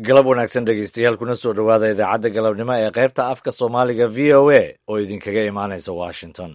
galab wanaagsan dhegeystayaal kuna soo dhowaada idaacadda galabnimo ee qaybta afka soomaaliga v o a oo idinkaga imaanaysa washington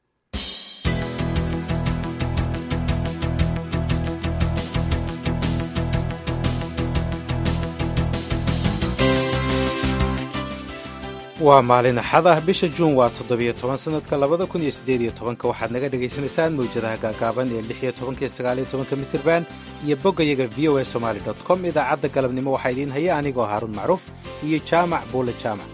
waa maalin axad ah bisha juun waa toddobiyo toban sanadka labada kun iyo siddeed iyo tobanka waxaad naga dhagaysanaysaan mawjadaha gaagaaban ee lix iyo tobanka iyo sagaaliyo tobanka mitirban iyo boggayaga v o a somaali dot com idaacadda galabnimo waxaa idiin haya anigoo haaruun macruuf iyo jaamac buule jaamac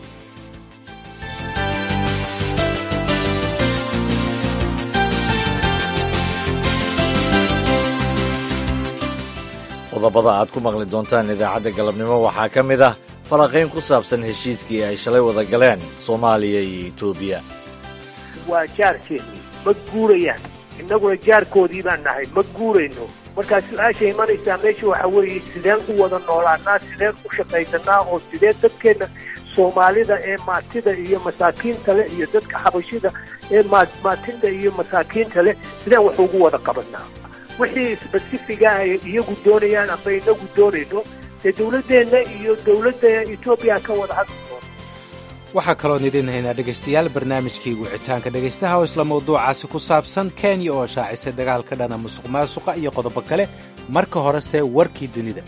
qodobada aad ku maqli doontaan idaacadda galabnimo waxaa ka mid ah falanqayn ku saabsan heshiiskii ay shalay wada galeen soomaaliya iyo etoobiya waa jaarkeennii ma guurayaan innaguna jaarkoodii baan nahay ma guurayno markaa su-aasha imanaysaa meesha waxa weeye sideen u wada noolaanaa sideen u shaqaysanaa oo sideen dadkeenna soomaalida ee maatida iyo masaakiinta leh iyo dadka xabashida ee maatinta iyo masaakiinta leh sideen wax ugu wada qabanaa wixii sbasifiga ay iyagu doonayaan amba inagu doonayno dee dowladdeenna iyo dowladda etoobiya ka wada hadli doona waxaa kaloon idiin haynaa dhegaystayaal barnaamijkii wicitaanka dhegaystaha oo isla mawduucaasi ku saabsan kenya oo shaacisay dagaal ka dhana musuq maasuqa iyo qodobo kale marka horese warkii dunida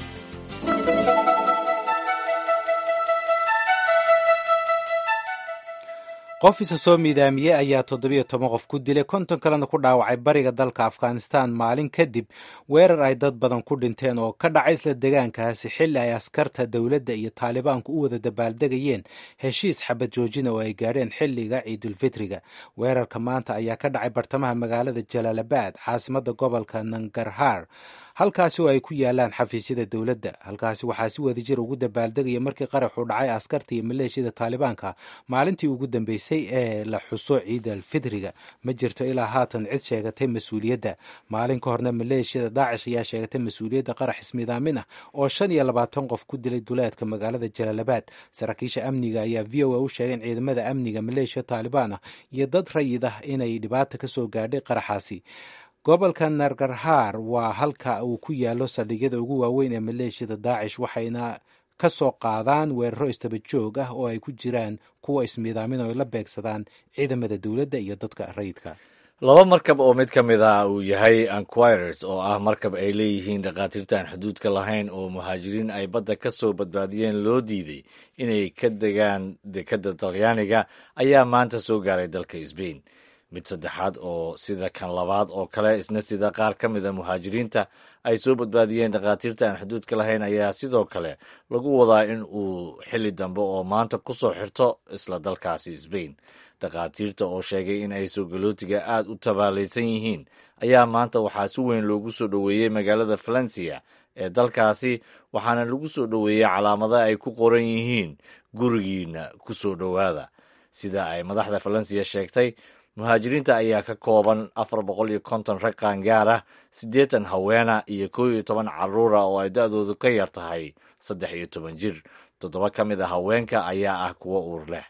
qof isa soo miidaamiyey ayaa toddobiyo toban qof ku dilay konton kalena ku dhaawacay bariga dalka afghanistan maalin kadib weerar ay dad badan ku dhinteen oo ka dhacay isla degaankaasi xilli ay askarta dowladda iyo taalibaanku u wada dabaaldegayeen heshiis xabad joojina oo ay gaadheen xilliga ciidulfitriga weerarka maanta ayaa ka dhacay bartamaha magaalada jalaalabad caasimadda gobolka nangarhar halkaasi oo ay ku yaalaan xafiisyada dowladda halkaasi waxaa si wadajir ugu dabaaldegaya markii qaraxu dhacay askarta iyo maleeshiyada taalibaanka maalintii ugu dambeysay ee la xuso ciidal fitriga ma jirto ilaa haatan cid sheegatay mas-uuliyadda maalin ka horna maleeshiyada daacish ayaa sheegatay mas-uuliyadda qarax ismidaamin ah oo shan iyo labaatan qof ku dilay duleedka magaalada jalaalabad saraakiisha amniga ayaa v o a u sheegay in ciidamada amniga maleeshiya taalibaan ah iyo dad rayid ah inay dhibaata ka soo gaadhay qaraxaasi gobolka nargarhar waa halka uu ku yaalo saldhigyada ugu waaweyn ee maleeshiyada daacish waxayna ka soo qaadaan weeraro istaba joog ah oo ay ku jiraan kuwa ismiidaamin oo ay la beegsadaan ciidamada dowladda iyo dadka rayidka laba markab oo mid ka mid ah uu yahay anquirers oo ah markab ay leeyihiin dhakhaatiirta aan xuduudka lahayn oo muhaajiriin ay badda ka soo badbaadiyeen loo diiday inay ka degaan dekadda talyaaniga ayaa maanta soo gaaray dalka sbain mid saddexaad oo sida kan labaad oo kale isna sida qaar ka mid a muhaajiriinta ay soo badbaadiyeen dhakhaatiirta aan xuduudka lahayn ayaa sidoo kale lagu wadaa in uu xilli dambe oo maanta ku soo xirto isla dalkaasi sbain dhakhaatiirta oo sheegay in ay soogallootiga aad u tabaalaysan yihiin ayaa maanta waxaa si weyn loogu soo dhoweeyey magaalada valencia ee dalkaasi waxaana lagu soo dhoweeyey calaamada ay ku qoran yihiin gurigiina ku soo dhowaada sida ay madaxda valencia sheegtay muhaajiriinta ayaa ka kooban afar boqol iyo konton rag qaangaar ah siddeetan haweena iyo kow iyo toban carruura oo ay da-doodu ka yar tahay saddex iyo toban jir toddoba ka mid a haweenka ayaa ah kuwo uur leh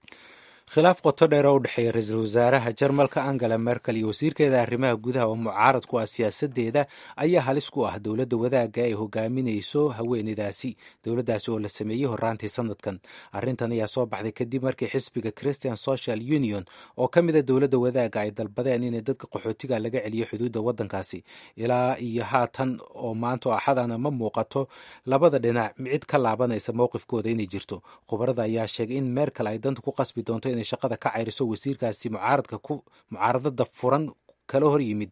khilaaf qoto dheer oo u dhexeeya ra-iisul wasaaraha jarmalka angela merkel iyo wasiirkeeda arrimaha gudaha oo mucaarad ku ah siyaasadeeda ayaa halis ku ah dowladda wadaagga ay hogaaminayso haweeneydaasi dowladdaasi oo la sameeyey horaantii sanadkan arrintan ayaa soo baxday kadib markii xisbiga christian social union oo ka mid a dowladda wadaagga ay dalbadeen inay dadka qaxootiga laga celiyo xuduudda waddankaasi ilaa iyo haatan oo maanta oo axadana ma muuqato labada dhinac cid ka laabanaysa mowqifkooda inay jirto khubarada ayaa sheegay in merkel ay danta ku qasbi doonto inay shaqada ka cayriso wasiirkaasi mucaaradka ku mucaaradada furan kala hor yimid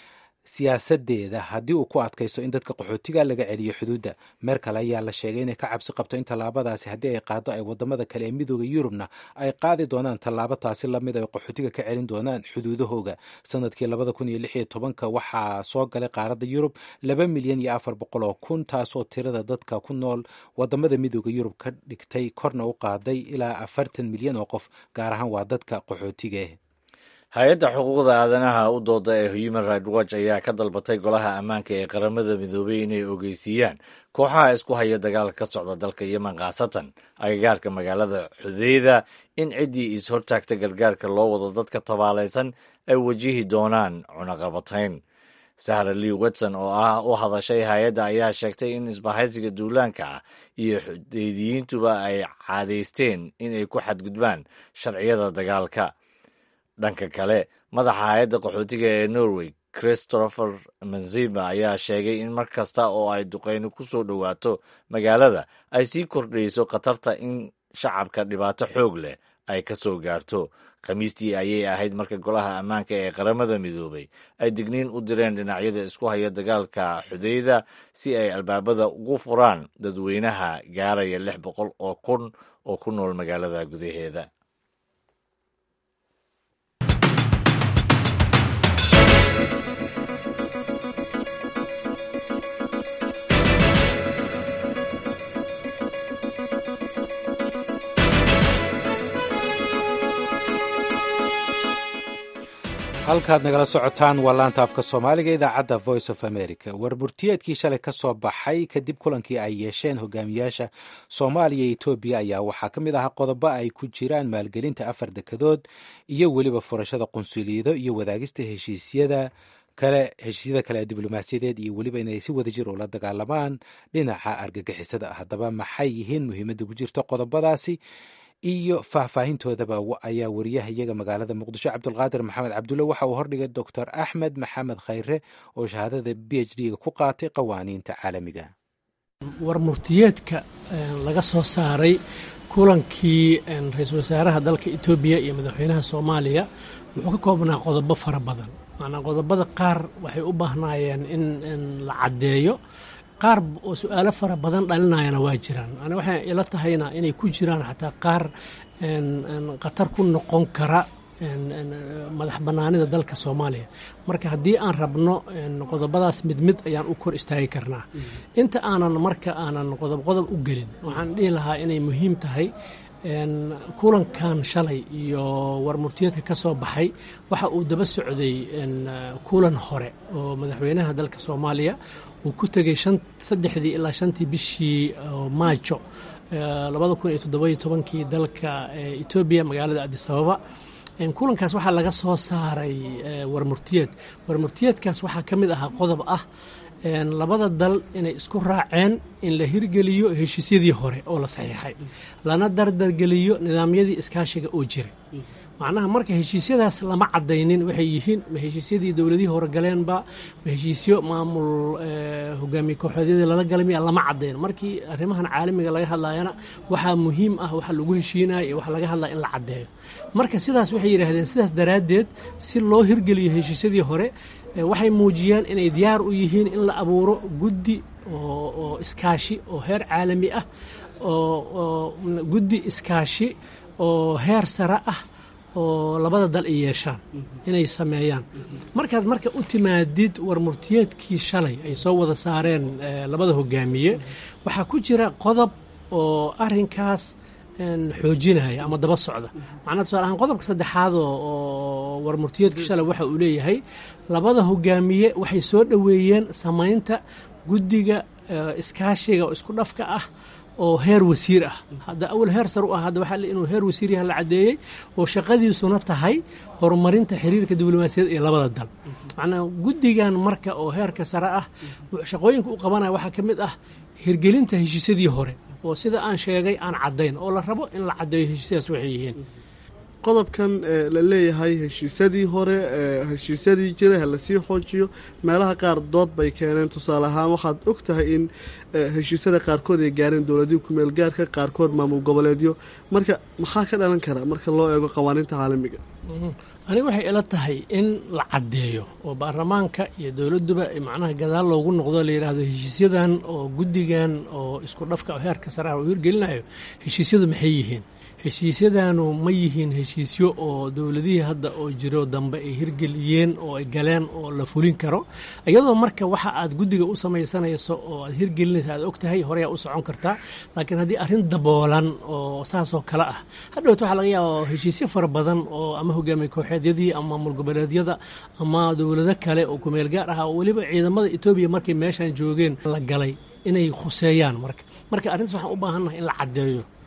siyaasadeeda haddii uu ku adkaysto in dadka qaxootiga laga celiyo xuduudda merkel ayaa la sheegay inay ka cabsi qabto in tallaabadaasi haddii ay qaado ay wadamada kale ee midooda yurubna ay qaadi doonaan tallaabo taasi lamid ay qaxootiga ka celin doonaan xuduudahooga sanadkii labada kun iyo lix iyo tobanka waxaa soo galay qaaradda yurub laba milyan iyo afar boqol oo kun taasoo tirada dadka ku nool wadamada midooda yurub ka dhigtay korna u qaaday ilaa afartan milyan oo qof gaar ahaan waa dadka qaxootiga hay-adda xuquuqda aadanaha u dooda ee human right watch ayaa ka dalbatay golaha ammaanka ee qaramada midoobay inay ogeysiiyaan kooxaha isku haya dagaalka ka socda dalka yemen khaasatan agagaarka magaalada xudeyda in ciddii is-hortaagta gargaarka loo wado dadka tabaalaysan ay wajihi doonaan cunaqabatayn sahra lee watson oo ah u hadashay hay-adda ayaa sheegtay in isbahaysiga duulaanka ah iyo xudeediyiintuba ay caadaysteen inay ku xadgudbaan sharciyada dagaalka dhanka kale madaxa hay-adda qaxootiga ee norway christopher manzima ayaa sheegay in mar kasta oo ay duqeyni ku soo dhowaato magaalada ay sii kordhayso khatarta in shacabka dhibaato xoog leh ay ka soo gaarto khamiistii ayay ahayd marka golaha ammaanka ee qaramada midoobay ay digniin u direen dhinacyada isku haya dagaalka xudeyda si ay albaabada ugu furaan dadweynaha gaaraya lix boqol oo kun oo ku nool magaalada gudaheeda halkaad nagala socotaan waa laanta afka soomaaliga idaacadda voice of america warburtiyeedkii shalay ka soo baxay kadib kulankii ay yeesheen hogaamiyaasha soomaaliya iyo etoobiya ayaa waxaa ka mid ahaa qodobo ay ku jiraan maalgelinta afar dekedood iyo weliba furashada qunsuliyado iyo wadaagista heshiisyada kale heshiisyada kale ee diblomaasiyadeed iyo weliba inay si wadajir ula dagaalamaan dhinaca argagixisada haddaba maxay yihiin muhiimadda ku jirto qodobadaasi iyo faahfaahintoodaba ayaa wariyaha iyaga magaalada muqdisho cabdulqaadir maxamed cabdulle waxa uu hordhigay doctor axmed maxamed khayre oo shahaadada b h d-ga ku qaatay qawaaniinta caalamiga war murtiyeedka laga soo saaray kulankii ra-iisul wasaaraha dalka etoobiya iyo madaxweynaha soomaaliya wuxuu ka koobnaa qodobo fara badan maanaa qodobada qaar waxay u baahnaayeen in la caddeeyo qaar oo su-aalo fara badan dhalinayana waa jiraan ani waxay ila tahayna inay ku jiraan xataa qaar khatar ku noqon kara madax bannaanida dalka soomaaliya marka haddii aan rabno qodobadaas mid mid ayaan u kor istaagi karnaa inta aanan marka aanan qodob qodob u gelin waxaan dhihi lahaa inay muhiim tahay kulankan shalay iyo warmurtiyeedka ka soo baxay waxa uu daba socday kulan hore oo madaxweynaha dalka soomaaliya uu ku tegey saddexdii ilaa shantii bishii maajo labada kun iyo toddobayo tobankii dalka etoobiya magaalada adisababa kulankaas waxaa laga soo saaray warmurtiyeed warmurtiyeedkaas waxaa ka mid ahaa qodob ah labada dal inay isku raaceen in la hirgeliyo heshiisyadii hore oo la saxiixay lana dardargeliyo nidaamyadii iskaashiga oo jiray macnaha marka heshiisyadaas lama cadaynin waxay yihiin ma heshiisyadii dowladihii hore galeenba ma heshiisyo maamul hogaamiye kooxoodyadii lala galay miya lama cadayn markii arrimahan caalamiga laga hadlayana waxaa muhiim ah waxa lagu heshiinaya iyo waxa laga hadlaya in la caddeeyo marka sidaas waxay yidhaahdeen sidaas daraaddeed si loo hirgeliyo heshiisyadii hore waxay muujiyeen inay diyaar u yihiin in la abuuro guddi oo iskaashi oo heer caalami ah oo guddi iskaashi oo heer sare ah oo labada dal ay yeeshaan inay sameeyaan markaad marka u timaadid warmurtiyeedkii shalay ay soo wada saareen labada hogaamiye waxaa ku jira qodob oo arinkaas xoojinaya ama daba socda macnaa tusaale ahaan qodobka saddexaad oo warmurtiyeedka shalay waxa uu leeyahay labada hogaamiye waxay soo dhoweeyeen samaynta guddiga iskaashiga oo isku dhafka ah oo heer wasiir ah hadda awal heer sar u ah hadda waxaa inuu heer wasiir yaha la caddeeyey oo shaqadiisuna tahay horumarinta xiriirka diblomaasiyadda iyo labada dal macnaa guddigan marka oo heerka sare ah shaqooyinka u qabanaya waxaa ka mid ah hirgelinta heshiisyadii hore oo sida aan sheegay aan caddayn oo la rabo in la caddeeyo heshiisyadaas waxay yihiin qodobkan la leeyahay heshiisyadii hore heshiisyadii jiray ha lasii xoojiyo meelaha qaar dood bay keeneen tusaale ahaan waxaad og tahay in heshiisyada qaarkood ay gaareen dowladihii kumeel gaarka qaarkood maamul goboleedyo marka maxaa ka dhalan kara marka loo eego qawaaniinta caalamiga aniga waxay ila tahay in la caddeeyo oo baarlamaanka iyo dowladduba macnaha gadaal loogu noqdo la yidhaahdo heshiisyadan oo guddigan oo isku dhafka oo heerka saraha uu hirgelinayo heshiisyadu maxay yihiin heshiisyadaanu ma yihiin heshiisyo oo dowladihii hadda oo jiro dambe ay hirgeliyeen oo ay galeen oo la fulin karo iyadoo marka waxa aad guddiga u samaysanayso oo aad hirgelinaysa aad og tahay horeyaa u socon kartaa laakiin haddii arrin daboolan oo saasoo kale ah hadhowta waxaa laga yaaba heshiisyo fara badan oo ama hogaamiye kooxeedyadii ama maamul goboleedyada ama dowlado kale oo kumeel gaar ah oo weliba ciidamada etoobiya markay meeshan joogeen la galay inay khuseeyaan marka marka arrintaas waxaan u baahannahay in la caddeeyo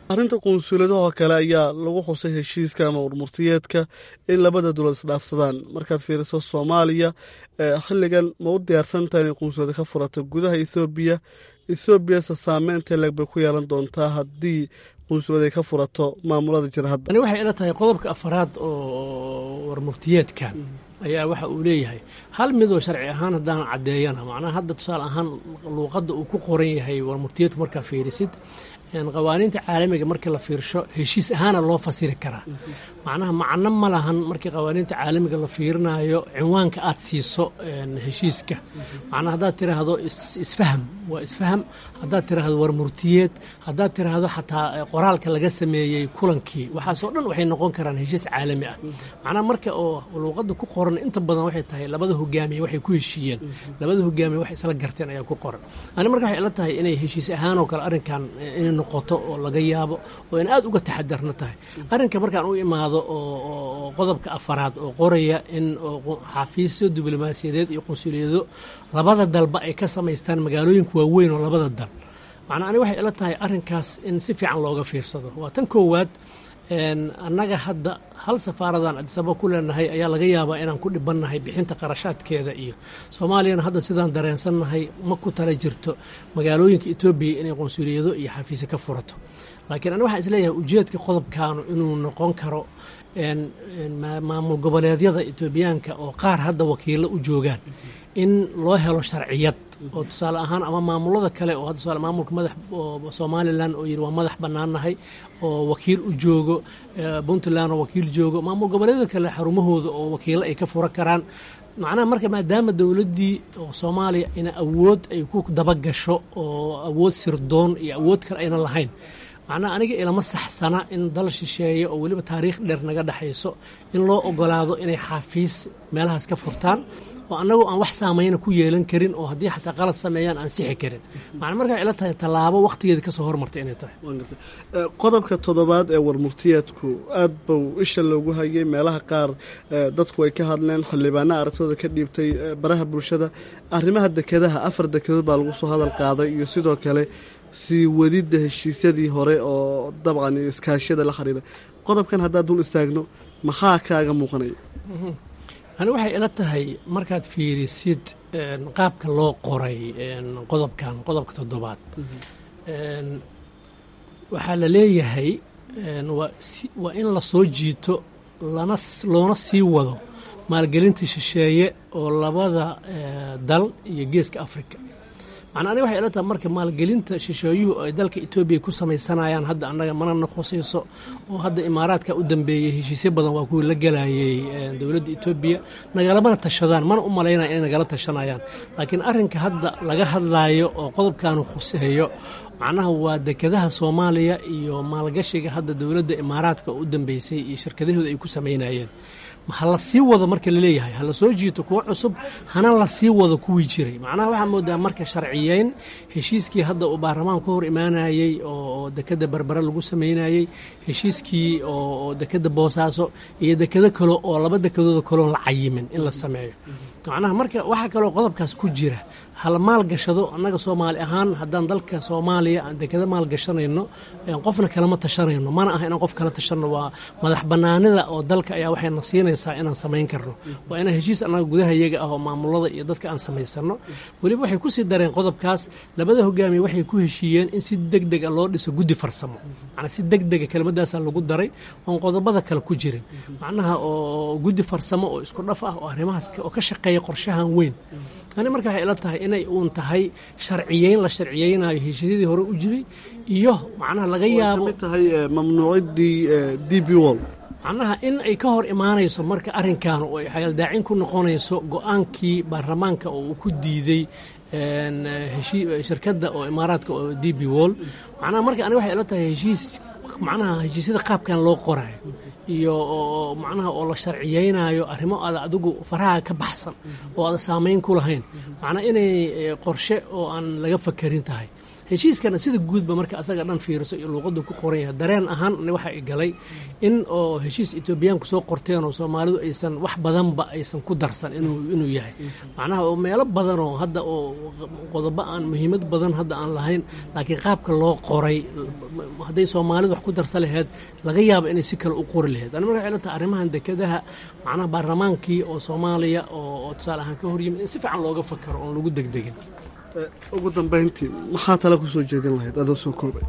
arrinta qunsuuladahoo kale ayaa lagu xusay heshiiska ama urmurtiyeedka in labada dowlad isdhaafsadaan markaad fiiriso soomaaliya xilligan ma u diyaarsantaha inay qunsuulada ka furato gudaha ethoobiya ethoobiase saameynta leeg bay ku yeelan doontaa haddii qunsulad ay ka furato maamulada jira hadda ani waxay ila tahay qodobka afaraad oo warmurtiyeedkan ayaa waxa uu leeyahay hal midoo sharci ahaan haddaan caddeeyana macnaha hadda tusaale ahaan luuqadda uu ku qoran yahay warmurtiyeedku markaa fiirisid qawaaniinta caalamiga markii la fiirsho heshiis ahaana loo fasiri karaa macnaha macno ma lahan markii qawaaniinta caalamiga la fiirinayo cinwaanka aad siiso heshiiska macnaha haddaad tiraahdo isfaham waa isfaham haddaad tiraahdo warmurtiyeed haddaad tiraahdo xataa qoraalka laga sameeyey kulankii waxaasoo dhan waxay noqon karaan heshiis caalami ah macnaha marka oo luuqadda ku qoran inta badan waxay tahay labada hogaamiye waxay ku heshiiyeen labada hogaamiye waxay isla garteen ayaa ku qoran ani marka waxay ila tahay inay heshiis ahaanoo kale arrinkan inay noqoto oo laga yaabo oo in aad uga taxadarna tahay arrinka markaan u imaado oo qodobka afaraad oo qoraya in xafiisyo diblomaasiyadeed iyo qunsuliyado labada dalba ay ka samaystaan magaalooyinka waaweyn oo labada dal macnaa ani waxay ila tahay arrinkaas in si fiican looga fiirsado waa tan koowaad annaga hadda hal safaaradan adisaba ku leenahay ayaa laga yaabaa inaan ku dhibannahay bixinta qarashaadkeeda iyo soomaaliyana hadda sidaan dareensannahay ma ku tala jirto magaalooyinka etoobiya inay qunsuliyado iyo xafiise ka furato laakiin ani waxaan isleeyahay ujeedka qodobkaanu inuu noqon karo maamul goboleedyada etoobiyaanka oo qaar hadda wakiilo u joogaan in loo helo sharciyad oo tusaale ahaan ama maamulada kale oo tusaale maamulka madax somalilan oo yidhi waa madax bannaannahay oo wakiil u joogo puntland oo wakiil joogo maamul goboleedyada kale xarumahooda oo wakiilo ay ka fura karaan macnaha marka maadaama dowladdii oo soomaaliya ina awood ay ku dabagasho oo awood sirdoon iyo awood kale aynan lahayn macnaha aniga ilama saxsana in dal shisheeye oo weliba taariikh dheer naga dhexayso in loo ogolaado inay xaafiis meelahaas ka furtaan oo annagu aan wax saameyna ku yeelan karin oo haddii xataa qalad sameeyaan aan sixi karin macna marka ila tahay tallaabo wakhtigeeda kasoo hormartay inay tahay qodobka toddobaad ee warmurtiyeedku aad buu isha loogu hayay meelaha qaar dadku ay ka hadleen xildhibaana aragtooda ka dhiibtay baraha bulshada arrimaha dekedaha afar dekedood baa lagu soo hadal qaaday iyo sidoo kale sii wadidda heshiisyadii hore oo dabcan iskaashiyada la xiriira qodobkan haddaad dul istaagno maxaa kaaga muuqanaya ani waxay ila tahay markaad fiirisid qaabka loo qoray qodobkan qodobka toddobaad waxaa la leeyahay waa in la soo jiito lana loona sii wado maalgelinta shisheeye oo labada dal iyo geeska africa macnaa aniga waxay ila tahay marka maalgelinta shisheeyuhu ay dalka etoobiya ku samaysanayaan hadda annaga mana nakhusayso oo hadda imaaraadka u dambeeyey heshiisyo badan waa kuwii la gelayay dowladda etoobiya nagalamana tashadaan mana u malaynaya inay nagala tashanayaan laakiin arrinka hadda laga hadlaayo oo qodobkaanu khuseeyo macnaha waa dekedaha soomaaliya iyo maalgashiga hadda dowladda imaaraadka oo u dambeysay iyo shirkadahooda ay ku samaynayeen ha la sii wado marka laleeyahay ha la soo jiito kuwo cusub hana la sii wado kuwii jiray macnaha waxaa moodaa marka sharciyeyn heshiiskii hadda uu baarlamaanku ka hor imaanayey oo dekeda berbere lagu samaynayey heshiiskii oo dekeda boosaaso iyo dekedo kale oo laba dekedooda kaleoon la cayimin in la sameeyo macnaha marka waxaa kaloo qodobkaas ku jira hala maalgashado annaga soomaali ahaan haddaan dalka soomaaliya aan dekeda maalgashanayno qofna kalama tashanayno mana aha inaan qof kala tashanno waa madax bannaanida oo dalka ayaa waxayna siinaysaa inaan samayn karno waa inaan heshiis annaga gudaha iyaga ah oo maamulada iyo dadka aan samaysano weliba waxay kusii dareen qodobkaas labada hogaamiye waxay ku heshiiyeen in si deg deg a loo dhiso guddi farsamo macnaa si deg dega kelmadaasaa lagu daray oon qodobada kale ku jirin macnaha oo guddi farsamo oo isku dhaf ah oo arrimahaas oo ka shaqeeya qorshahan weyn ani marka waxay ila tahay inay uun tahay sharciyeyn la sharciyeynayo heshiisyadii hore u jiray iyo macnaha laga yaabo tahay mamnuucidii d b wall macnaha in ay ka hor imaanayso marka arrinkan oo ay xayaldaacin ku noqonayso go-aankii baarlamaanka oo uu ku diiday shirkadda oo imaaraadka oo d b wall macnaha marka ani waxay ila tahay heshiis macnaha heshiisyada qaabkan loo qorayo iyo macnaha oo la sharciyeynayo arrimo aada adigu faraha ka baxsan oo aada saameyn ku lahayn macnaa inay qorshe oo aan laga fakarin tahay heshiiskana sida guudba marka asaga dhan fiiriso iyo luuqadu ku qoran yahay dareen ahaan waxa ay galay in oo heshiis etoobiyaanku soo qorteen oo soomaalidu aysan wax badanba aysan ku darsan inuu inuu yahay macnaha oo meelo badan oo hadda oo qodobo aan muhiimad badan hadda aan lahayn laakiin qaabka loo qoray hadday soomaalidu wax ku darsa laheyd laga yaabo inay si kale u qori laheyd ani marka waxay la tahay arrimahan dekedaha macnaha baarlamaankii oo soomaaliya oo tusaale ahaan ka horyimid in si fiican looga fakaro oon lagu degdegin ugu dambayntii maxaa tale ku soo jeedin lahayd adoo soo koobay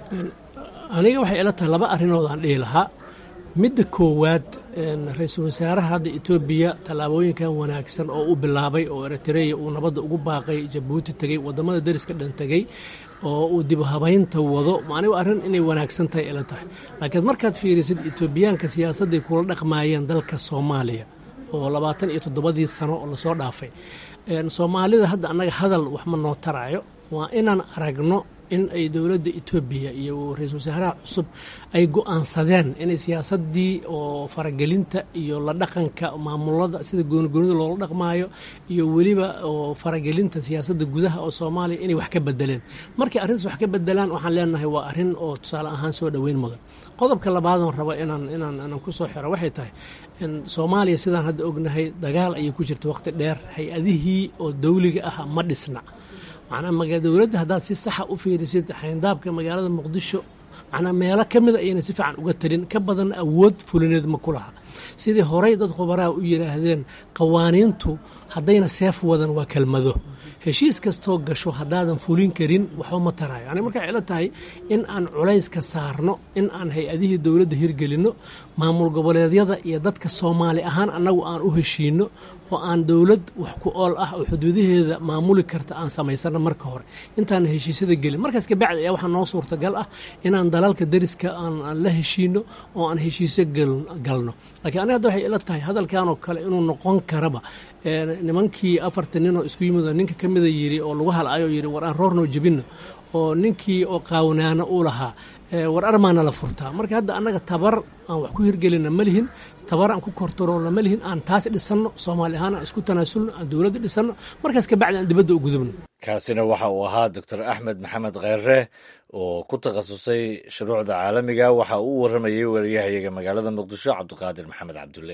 aniga waxay ila tahay laba arrinood aan dhihi lahaa midda koowaad ra-iisul wasaaraha hadda etoobiya tallaabooyinkan wanaagsan oo u bilaabay oo eritreya uu nabadda ugu baaqay jabuuti tegey waddamada deriska dhan tegey oo uu dib habaynta wado anigu arrin inay wanaagsan tahay ila tahay laakiin markaad fiirisid etoobiyaanka siyaasadday kula dhaqmaayeen dalka soomaaliya oo labaatan iyo toddobadii sano oo lasoo dhaafay soomaalida hadda annaga hadal wax ma noo taraayo waa inaan aragno in ay dowladda etoobiya iyo ra-iisul wasaaraha cusub ay go-aansadeen inay siyaasaddii oo faragelinta iyo la dhaqanka maamulada sida goonigoonida loola dhaqmaayo iyo weliba oo faragelinta siyaasadda gudaha oo soomaaliya inay wax ka bedeleen markay arrintaas wax ka bedelaan waxaan leenahay waa arrin oo tusaale ahaan soo dhoweyn mudan qodobka labaadan raba inaan inaan inaan ku soo xiro waxay tahay soomaaliya sidaan hadda ognahay dagaal ayay ku jirta waqti dheer hay-adihii oo dawliga ah ma dhisna macnaa dowladda haddaad si saxa u fiirisid xayndaabka magaalada muqdisho macnaa meelo ka mida ayna si fiican uga tarin ka badan awood fulineed ma ku laha sidii horey dad khubaraha u yidhaahdeen qawaaniintu haddayna seef wadan waa kelmado heshiis kastoo gasho haddaadan fulin karin waxba ma tarayo yani markaa ila tahay in aan culayska saarno in aan hay-adihii dowladda hirgelinno maamul goboleedyada iyo dadka soomaali ahaan annagu aan u heshiinno oo aan dowlad wax ku ool ah oo xuduudaheeda maamuli karta aan samaysano marka hore intaan heshiisyada gelin markaas kabacdi ayaa waxaa noo suurtagal ah inaan dalalka deriska aan la heshiino oo aan heshiisyo galno lakiin aniga hadda waxay ila tahay hadalkanoo kale inuu noqon karaba nimankii afartan nin oo isku yimid ninka ka mida yiri oo lagu halaayo yiri war aan roornoo jebinno oo ninkii oo qaawanaana uu lahaa war armaana la furtaa marka hadda annaga tabar aan wax ku hirgelina ma lihin tabar aan ku kortaroolna ma lihin aan taas dhisanno soomaali ahaan aan isku tanaasulno aan dowladda dhisanno markaas kabacdi aan dibadda u gudubno kaasina waxa uu ahaa doctor axmed maxamed kheyre oo ku takhasusay shuruucda caalamiga waxa uu u warramayay wariyahayaga magaalada muqdisho cabdiqaadir maxamed cabdulle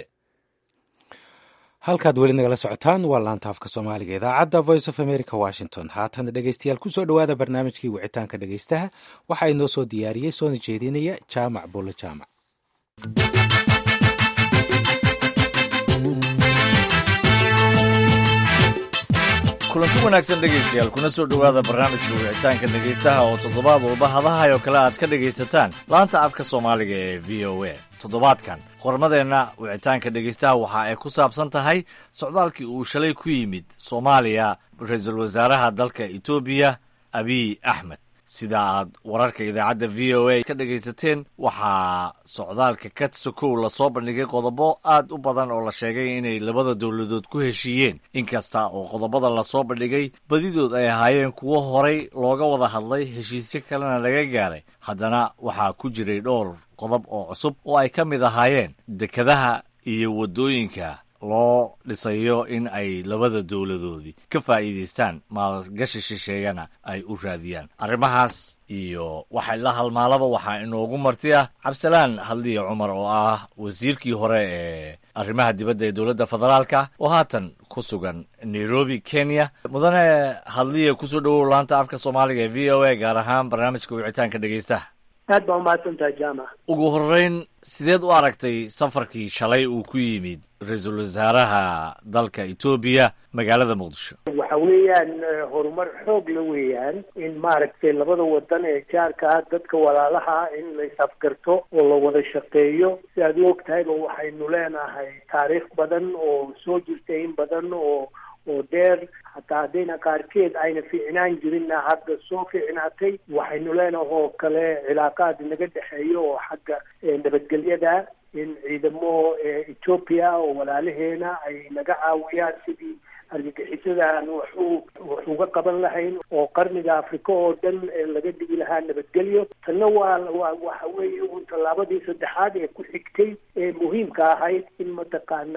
halkaad weli nagala socotaan waa laanta afka soomaaliga idaacadda voice of america washington haatan dhegeystayaal kusoo dhowaada barnaamijkii wicitaanka dhegeystaha waxaa inoo soo diyaariyey soona jeedinaya jaamac bulle jaamac kulanti wanaagsan dhegaystayaal kuna soo dhowaada barnaamijka wicitaanka dhegaystaha oo toddobaad walba hadahay oo kale aad ka dhegaysataan laanta afka soomaaliga ee v o a toddobaadkan qormadeenna wicitaanka dhegaystaha waxa ay ku saabsan tahay socdaalkii uu shalay ku yimid soomaaliya ra-iisul wasaaraha dalka etoobiya abiy axmed sida aad wararka idaacadda v o a ka dhegaysateen waxaa socdaalka katsokow lasoo bandhigay qodobo aad u badan oo la sheegay inay labada dowladood ku heshiiyeen inkasta oo qodobada lasoo bandhigay badidood ay ahaayeen kuwo horay looga wada hadlay heshiisyo kalena laga gaaray haddana waxaa ku jiray dhowr qodob oo cusub oo ay ka mid ahaayeen dekadaha iyo waddooyinka loo dhisayo in ay labada dowladoodii ka faa'iidaystaan maalgashi shisheegana ay u raadiyaan arrimahaas iyo waxa la halmaalaba waxaa inoogu marti ah cabdisalaan hadliya cumar oo ah wasiirkii hore ee arrimaha dibadda ee dowladda federaalka oo haatan ku sugan nairobi kenya mudane hadliya kusoo dhowow laanta afka soomaaliga ee v o a gaar ahaan barnaamijka wicitaanka dhegeystaha aad baa umahadsantaha jaamac ugu horreyn sideed u aragtay safarkii shalay uu ku yimid ra-iisul wasaaraha dalka etoobiya magaalada muqdisho waxa weeyaan horumar xoog la weeyaan in maaragtay labada wadan ee jaarka ah dadka walaalaha in la is-afgarto oo la wada shaqeeyo si aad u og tahayba waxaynu leenahay taariikh badan oo soo jirtay in badan oo oo dheer hataa haddayna qaarkeed ayna fiicnaan jirinna hadda soo fiicnaatay waxaynu leenahay oo kale cilaaqaad naga dhexeeyo oo xagga nabadgelyada in ciidamo ethoopia oo walaalaheena ay naga caawiyaan sidii argagixisadan waxu wax uga qaban lahayn oo qarniga afrika oo dhan laga dhigi lahaa nabadgelyo tanna waa waa waxa weeye un tallaabadii saddexaad ee ku xigtay ee muhiimka ahayd in mataqaanaa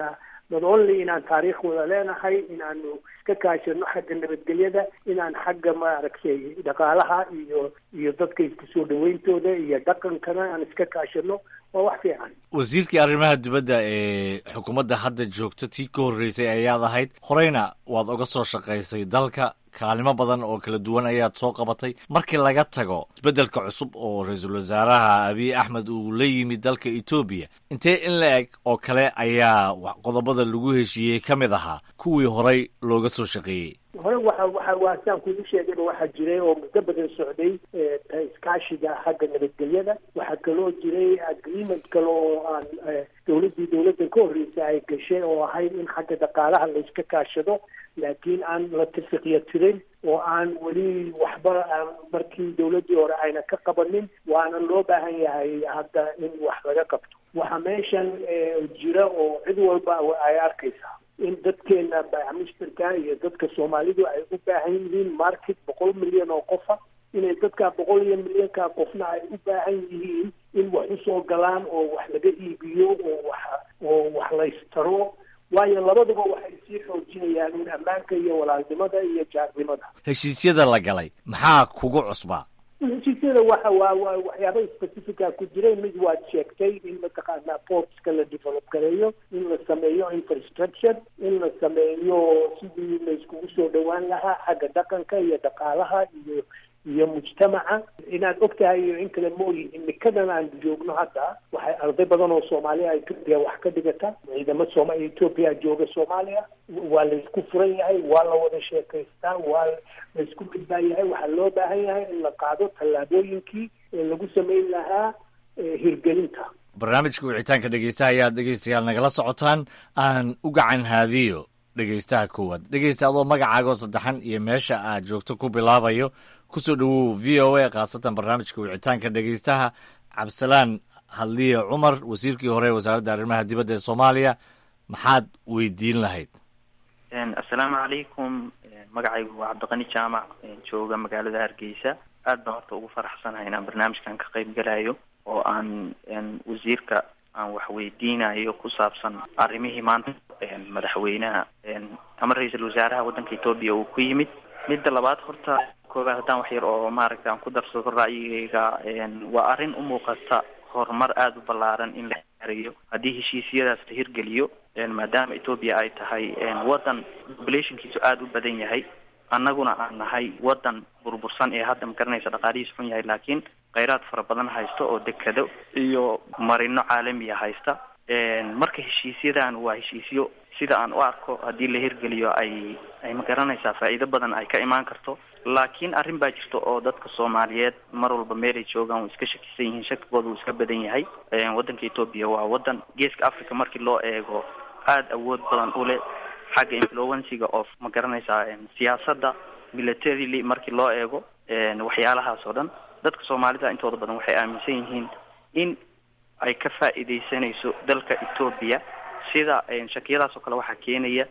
not only inaan taariikh wada leenahay inaanu iska kaashano xagga nabadgelyada inaan xagga maaragtay dhaqaalaha iyo iyo dadka isku soo dhawayntooda iyo dhaqankana aan iska kaashano waa wax fiican wasiirkii arrimaha dibadda ee xukuumadda hadda joogta tii ka horreysay ayaad ahayd horeyna waad uga soo shaqaysay dalka kaalimo badan oo kala duwan ayaad soo qabatay markii laga tago isbeddelka cusub oo ra-iisul wasaaraha abiy axmed uu la yimid dalka etoobiya intee in la eg oo kale ayaa qodobada lagu heshiiyey ka mid ahaa kuwii horey looga soo shaqeeyey hore waxa waxa waa saan kugu sheegayba waxaa jiray oo muddo badan socday iskaashiga xagga nabadgelyada waxaa kaloo jiray agreement kale oo aan dawladdii dawladdan ka horreysay ay gashay oo ahayd in xagga dhaqaalaha la iska kaashado laakiin aan la tafiqya tirin oo aan weli waxba aan markii dawladdii hore ayna ka qabanin waana loo baahan yahay hadda in wax laga qabto waxa meeshan jira oo cid walba ay arkaysaa in dadkeena baaxmushtarka iyo dadka soomaalidu ay u baahan yihiin market boqol milyan oo qofa inay dadka boqol iyo milyanka qofna ay u baahan yihiin in wax usoo galaan oo wax laga iibiyo oo wax oo wax laystaro waayo labaduba waxay sii xoojinayaan in ammaanka iyo walaalnimada iyo jaarnimada heshiisyada la galay maxaa kugu cusbaa heshiisyada waxa waa waa waxyaaba specifica ku jiray mid waad sheegtay in mataqaanaa portska la develop gareeyo in la sameeyo infrastructure in la sameeyo sidii la iskugu soo dhawaan lahaa xagga dhaqanka iyo dhaqaalaha iyo iyo mujtamaca inaad og tahay iyo in kale mooyi imikadan aan joogno hadda waxay arday badan oo soomaaliya etoobiya wax ka dhigata ciidamo sooma etoobiya jooga soomaaliya waa laysku furan yahay waa la wada sheekaystaa waa laysku midbaa yahay waxaa loo baahan yahay in la qaado tallaabooyinkii ee lagu samayn lahaa hirgelinta barnaamijka wicitaanka dhegeystaha ayaad dhegeystayaal nagala socotaan aan u gacan haadiyo dhegeystaha koowaad dhegeysta adoo magacaagoo saddexan iyo meesha aad joogto ku bilaabayo kusoo dhawow v o a khaasatan barnaamijka wicitaanka dhegeystaha cabdisalaan hadliye cumar wasiirkii hore ee wasaaradda arrimaha dibadda ee soomaaliya maxaad weydiin lahayd assalaamu calaykum magacaygu waa cabdiqani jaamac jooga magaalada hargeysa aad baan horta ugu faraxsanahay inaan barnaamijkan ka qayb galayo oo aan wasiirka aan wax weydiinayo ku saabsan arrimihii maanta madaxweynaha ama ra-iisul wasaaraha waddanka etoobiya uu ku yimid midda labaad horta koobaad haddaan wax yar oo maaragta aan ku darsado ra'yigayga waa arrin u muuqata horumar aada u ballaaran in la gaarayo haddii heshiisyadaas la hirgeliyo maadaama etoobiya ay tahay waddan populationkiisu aada u badan yahay annaguna aan nahay waddan burbursan ee hadda magaranaysa dhaqaalihiis xun yahay laakiin kheyraad fara badan haysta oo dekado iyo marino caalamiya haysta marka heshiisyadan waa heshiisyo sida aan u arko haddii la hirgeliyo ay ay magaranaysaa faa'iido badan ay ka imaan karto laakiin arrin baa jirta oo dadka soomaaliyeed mar walba meelay joogaan way iska shakisan yihiin shakigooda wuu iska badan yahay waddanka etoobiya waa waddan geeska africa markii loo eego aada awood badan u leh xagga influensiga of ma garanaysaa siyaasadda militarily markii loo eego waxyaalahaas oo dhan dadka soomaalida intooda badan waxay aaminsan yihiin in ay ka faa'iidaysanayso dalka etoobiya sida shakiyadaas oo kale waxaa keenaya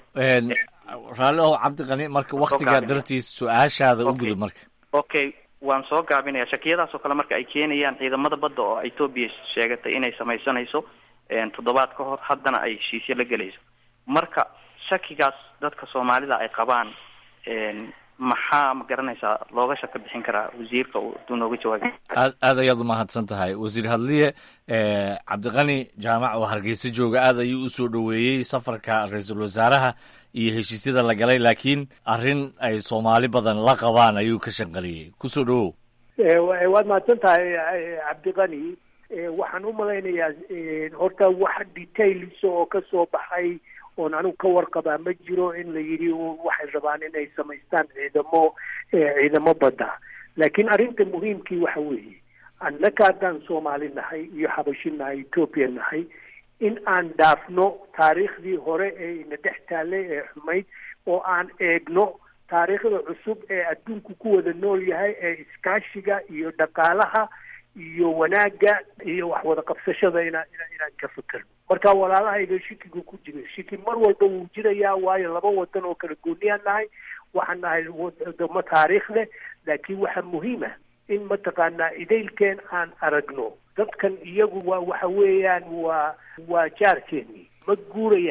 raalli ow cabdiqani marka waktigaa dartiis su-aashaada u gudub marka okay waan soo gaabinaya shakiyadaas oo kale marka ay keenayaan ciidamada badda oo etoobiya sheegatay inay samaysanayso toddobaad ka hor haddana ay heshiisyo la gelayso marka shakigaas dadka soomaalida ay qabaan maxaa ma garanaysaa looga shaka bixin karaa wasiirka haduu nooga jawaabi aad aad ayaad umahadsan tahay wasiir hadliye cabdiqani jaamac oo hargeysa jooga aad ayuu usoo dhoweeyey safarka ra-iisul wasaaraha iyo heshiisyada la galay laakiin arrin ay soomaali badan la qabaan ayuu ka shanqaliyey kusoo dhawow waad mahadsan tahay cabdiqani waxaan u malaynayaa horta wax details oo ka soo baxay oon anigu ka warqabaa ma jiro in la yidhi waxay rabaan inay samaystaan ciidamo ciidamo badda laakiin arrinta muhiimkii waxa weeye annaka haddaan soomaali nahay iyo xabashi nahay etoobiya nahay in aan dhaafno taariikhdii hore ee ina dhex taallay ee xumayd oo aan eegno taariikhda cusub ee adduunku ku wada nool yahay ee iskaashiga iyo dhaqaalaha iyo wanaagga iyo wax wada qabsashada inaan inaan ka fekerno marka walaalahayga shikiga ku jira shiki mar walba wuu jirayaa waayo laba wadan oo kala gooniyaan nahay waxaan nahay wadamo taariikh leh laakiin waxaa muhiima in mataqaanaa idaylkeen aan aragno dadkan iyagu waa waxa weeyaan waa waa jaarkeeni ma guurayaan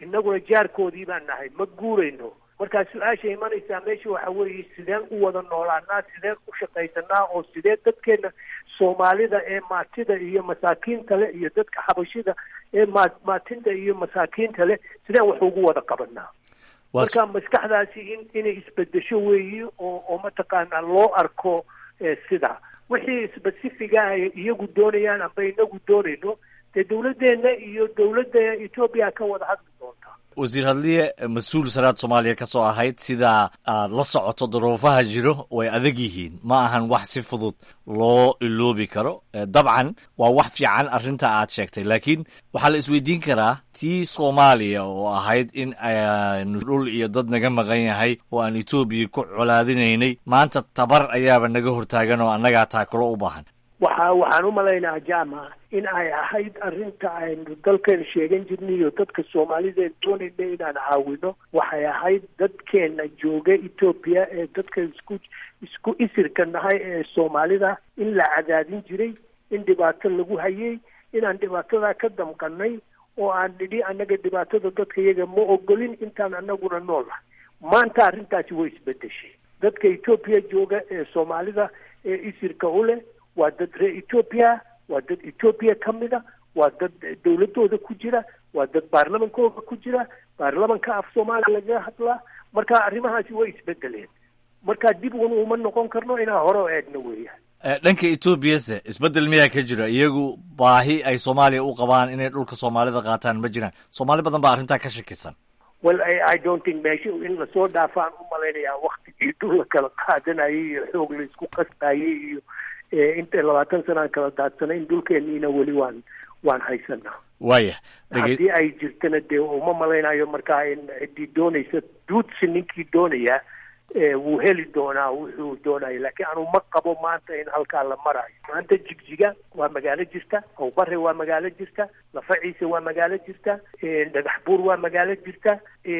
innaguna jaarkoodii baan nahay ma guurayno markaa su-aasha imanaysaa meesha waxa weeye sideen u wada noolaanaa sideen u shaqaysanaa oo sidee dadkeena soomaalida ee maatida iyo masaakiinta leh iyo dadka xabashida ee ma maatinta iyo masaakiinta leh sideen wax ugu wada qabanaa marka maskaxdaasi in inay isbedesho weeyi oo oo mataqaanaa loo arko sidaa wixii specifiga ay iyagu doonayaan amba inagu doonayno dee dawladdeena iyo dawladda etoobiya ka wada hadli doontaa wasiir hadliye mas-uul saraad soomaaliya ka soo ahayd sidaa aad la socoto duruufaha jiro way adag yihiin ma ahan wax si fudud loo iloobi karo dabcan waa wax fiican arrinta aad sheegtay laakiin waxaa la isweydiin karaa tii soomaaliya oo ahayd in aanu dhul iyo dad naga maqan yahay oo aan etoobiya ku colaadinaynay maanta tabar ayaaba naga hortaagan oo annagaa taakulo u baahan waxa waxaan u malaynaha jamac in ay ahayd arrinta aynu dalkeena sheegan jirnay iyo dadka soomaalida en doonayna inaan caawino waxay ahayd dadkeena jooga etoobiya ee dadka isku isku isirka nahay ee soomaalida in la cadaadin jiray in dhibaato lagu hayay inaan dhibaatadaa ka damqanay oo aan nidhi annaga dhibaatada dadka iyaga ma ogolin intaan annaguna nool nahay maanta arrintaasi way isbedeshay dadka etoobiya jooga ee soomaalida ee isirka u leh waa dad reer etoobiya waa dad etoobiya ka mida waa dad dawladooda ku jira waa dad baarlamankooda ku jira baarlamanka af soomaaliya lagaga hadlaa marka arrimahaasi way isbedeleen marka dib un uma noqon karno inaan hore o eegno weeyaan dhanka etoobiyase isbedel miyaa ka jira iyagu baahi ay soomaaliya u qabaan inay dhulka soomaalida qaataan ma jiraan soomaali badan baa arrintaa ka shakisan well i don't think meesha in lasoo dhaafaan u malaynayaa waktigii dhul la kala qaadanayay iyo xoog la isku qasbayay iyo inta labaatan sana aan kala daadsanay in dhulkeeniina weli waan waan haysanaa waaya haddii ay jirtana dee uma malaynayo markaa in ciddii doonaysa duudsi ninkii doonayaa wuu heli doonaa wuxuu doonayo laakiin anu ma qabo maanta in halkaa la marayo maanta jigjiga waa magaalo jirta awbare waa magaalo jirta lafa ciise waa magaalo jirta dhagax buur waa magaalo jirta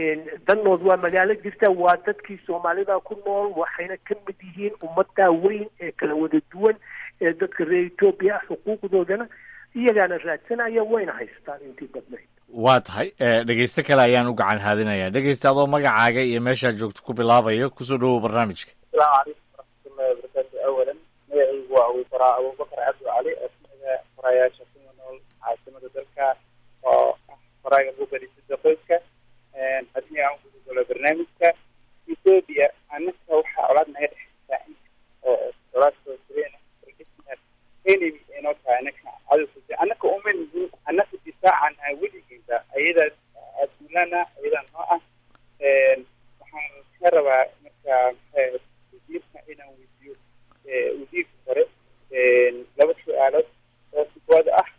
danood waa magaalo jirta waa dadkii soomaalida ku nool waxayna ka mid yihiin ummadaa weyn ee kala wada duwan ee dadka reer etoobiya ah xuquuqdoodana iyagaana raadsanaya wayna haystaan intii badnayd waa tahay dhegeyste kale ayaan u gacan haadinayaa dhegeysta adoo magacaaga iyo meeshaad joogto ku bilaabayo kusoo dhawow barnaamijka asalaamu calaykum waraxmatullahi wabarakaatu awalan magacaygu waa abuufaraa abubakar cabdi cali oo kamida farayaasha kuma nool caasimada dalka oo ah faraaga bugarisida qoyska haddii aan ugu galo barnaamijka ethoobia anaka waxaa colaad naga dhexeysaa oo colaad soo jireen enemy inoo tahay anaka cadowka anaka uma nihin anaka difaacan ah weligeeda ayadaas adulana ayadaa noo ah waxaan ka rabaa marka wasiirka inaan weydiiyo wasiirka hore laba su-aalood oo sibooda ah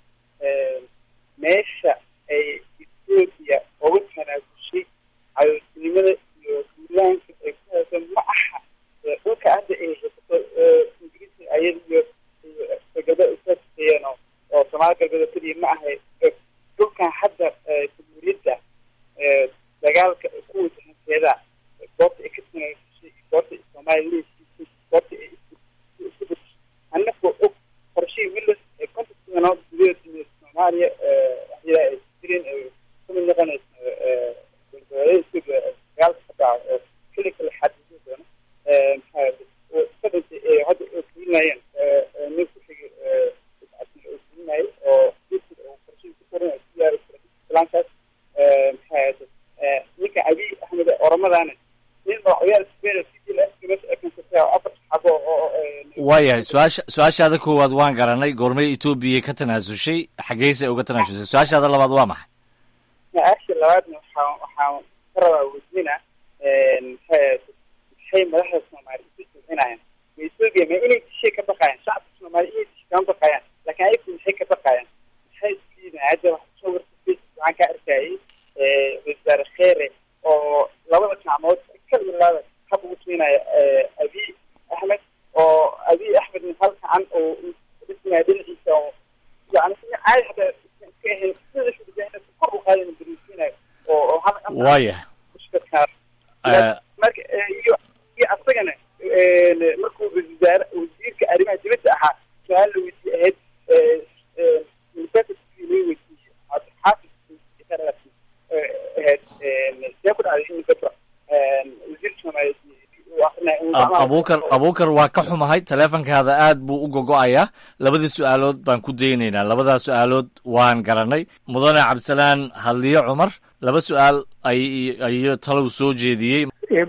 meesha ay ethoobia uga tanaasushay cadowtinimada iyo duulaanka ay ku hayso ma aha dhulka hadda ay haysato ingiriiska ayada iyo galbeed usaeeyeen oo soomaali galbeed oo keliya ma ahay dhulkan hadda jamhuuriyadda dagaalka ku wajahankeeda goobta ay ka tanaasushay goobta soomaaliya leesiisay goobta ay isku bedeshay annagoo og qorshihii willis ee konton sano gudaheeda soomaaliya waxyaala ay jireen ay kamid noqonayso ethoobia dagaalka ka dhaco oo keli kale xadidi doono maxaa ka dhintay ee hadda oo fulinayeen nin ku xigay oo fulinayay oo oo qorshihii ku koran ku yaari islaankaas maxaa ninka abiy axmed oramadaana nin oo ciyaal sbeena sidila gabadha ay kansatay oo afar xabo oo waayahay su-aasha su-aashaada koowaad waan garanay goormay etoobiya ka tanaasushay xaggeyse uga tanaasushay su-aashaada labaad waa maxay su-aasha labaadna waxaa waxaan ka rabaa weydiina maxay maxay madaxda soomaali isu jilcinayaan ma ethoobia ma inay dishay ka baqayaan shacabka soomaali inay dishay kama baqayaan laakiin ayagu maxay ka baqayaan maxay isliidaan hadda wax soo warta facebook waxaan ka arkayay wasaare kheere oo labada gacmood ka ilaada hab ugu siinaya abiy axmed oo abiy axmedna hal gacan oo dhisinaya dhinaciisa oo yani si caadi hadda iska ahayn sida xudujahna kor u qaadan darisiinayo oo oo hal waayahay marka iyo iyo asagana markuu wasaare wasiirka arrimaha dibadda ahaa su-aal la weydiye ahayd university la weydiiyey xaafid ahayd abuukar abuukar waa ka xumahay taleefonkaada aad buu u gogo-ayaa labadii su-aalood baan ku daynaynaa labadaa su-aalood waan garanay mudane cabdisalaan hadliyo cumar laba su-aal ay ayo talow soo jeediyey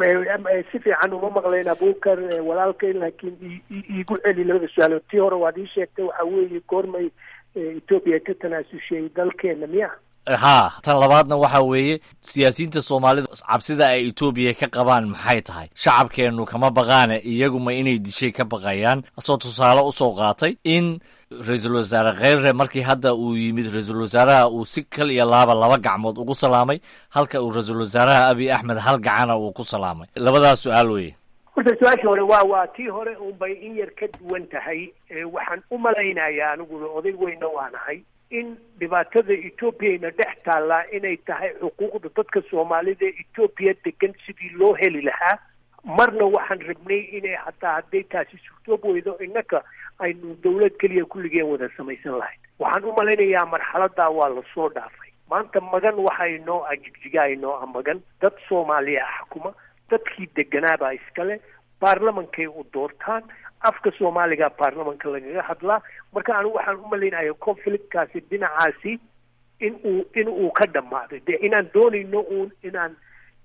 si fiican uma maqlayn abuukar walaalkay laakiin iigu celi labada su-aalood tii hore waad ii sheegtay waxa weeye goormay etoobiya ka tanaasushay dalkeena miya haa tan labaadna waxa weeye siyaasiyiinta soomaalida cabsida ay etoobiya ka qabaan maxay tahay shacabkeennu kama baqaane iyaguma inay dishay ka baqayaan asoo tusaale usoo qaatay in ra-iisul wasaare kheyre markii hadda uu yimid ra-iisul wasaaraha uu si kal iyo laaba laba gacmood ugu salaamay halka uu ra-iisul wasaaraha abiy axmed hal gacana uu ku salaamay labadaas su-aal weye horta su-aashii hore waa waa tii hore unbay in yar ka duwan tahay waxaan u malaynayaa aniguna oday weyna waanahay in dhibaatada etoobiyayna dhex taallaa inay tahay xuquuqda dadka soomaalida ee etoobiya degan sidii loo heli lahaa marna waxaan rabnay inay hataa hadday taasi suurtoob weydo innaka aynu dawlad keliya kulligeen wada samaysan lahayd waxaan u malaynayaa marxaladaa waa lasoo dhaafay maanta magan waxa inoo ah jigjiga inoo ah magan dad soomaaliya ah xukuma dadkii deganaabaa iskale baarlamankay u doortaan afka soomaaliga baarlamanka lagaga hadlaa marka anigu waxaan u malaynaya conflictkaasi dhinacaasi in uu in uu ka dhammaaday dee inaan doonayno uun inaan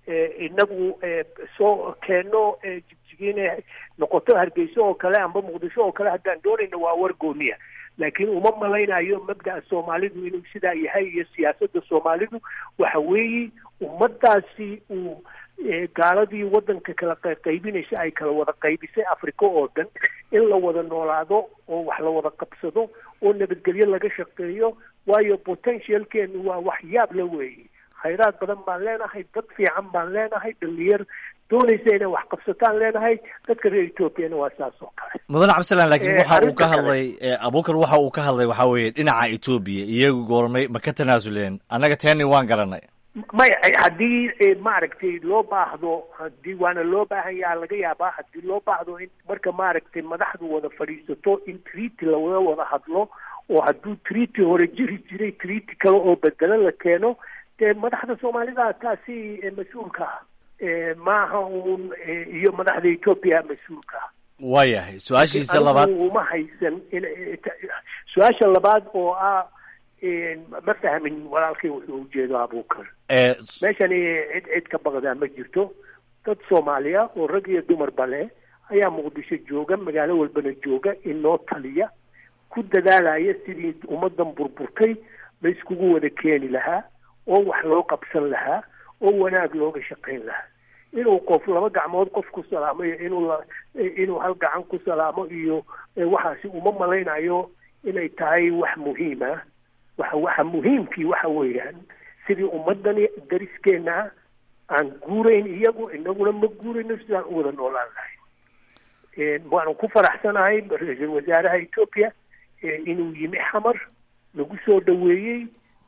inagu soo keenno jigjigiina noqoto hargeyso oo kale amba muqdisho oo kale haddaan doonayno waa war gooniya laakiin uma malaynayo mabda'a soomaalidu inuu sidaa yahay iyo siyaasadda soomaalidu waxa weeye ummadaasi uu gaaladii waddanka kala qaybinaysa ay kala wada qaybisay africa oo dhan in la wada noolaado oo wax la wada qabsado oo nabadgelyo laga shaqeeyo waayo potentialkeenu waa wax yaab la weeye khayraad badan baan leenahay dad fiican baan leenahay dhalinyar doonaysa inay wax qabsataan leenahay dadka reer etoobiyana waa saas oo kale mudane cabdisalaan laakiin waxa uu ka hadlay abuukar waxa uu ka hadlay waxaa weeye dhinaca etoobiya iyagu goormay ma ka tanaasuleen annaga teeni waan garanay may haddii maaragtay loo baahdo hadii waana loo baahan yaha laga yaabaa haddii loo baahdo in marka maaragtay madaxdu wada fadhiisato in treaty lawada wada hadlo oo hadduu treaty hore jiri jiray treaty kale oo bedelo la keeno dee madaxda soomaalida taasi mas-uulka ah maaha uun iyo madaxda etoobiya mas-uulka ah waayahay su-aashiisa labaad uma haysan in su-aasha labaad oo ah ma fahmin walaalkay wuxuu ujeedo abuukar meeshani cid cid ka baqdaa ma jirto dad soomaaliya oo rag iyo dumarba leh ayaa muqdisho jooga magaalo walbana jooga inoo taliya ku dadaalaya sidii ummadan burburtay la iskugu wada keeni lahaa oo wax loo qabsan lahaa oo wanaag looga shaqayn lahaa inuu qof laba gacmood qof ku salaamo iyo inuu la inuu hal gacan ku salaamo iyo waxaasi uma malaynayo inay tahay wax muhiim ah waxa waxa muhiimkii waxa weeyaan sidii ummadani dariskeena aan guurayn iyagu inaguna ma guurayno sidaan u wada noolaan lahay waanu ku faraxsanahay ra-iisul wasaaraha etoobiya inuu yimi xamar lagu soo dhaweeyey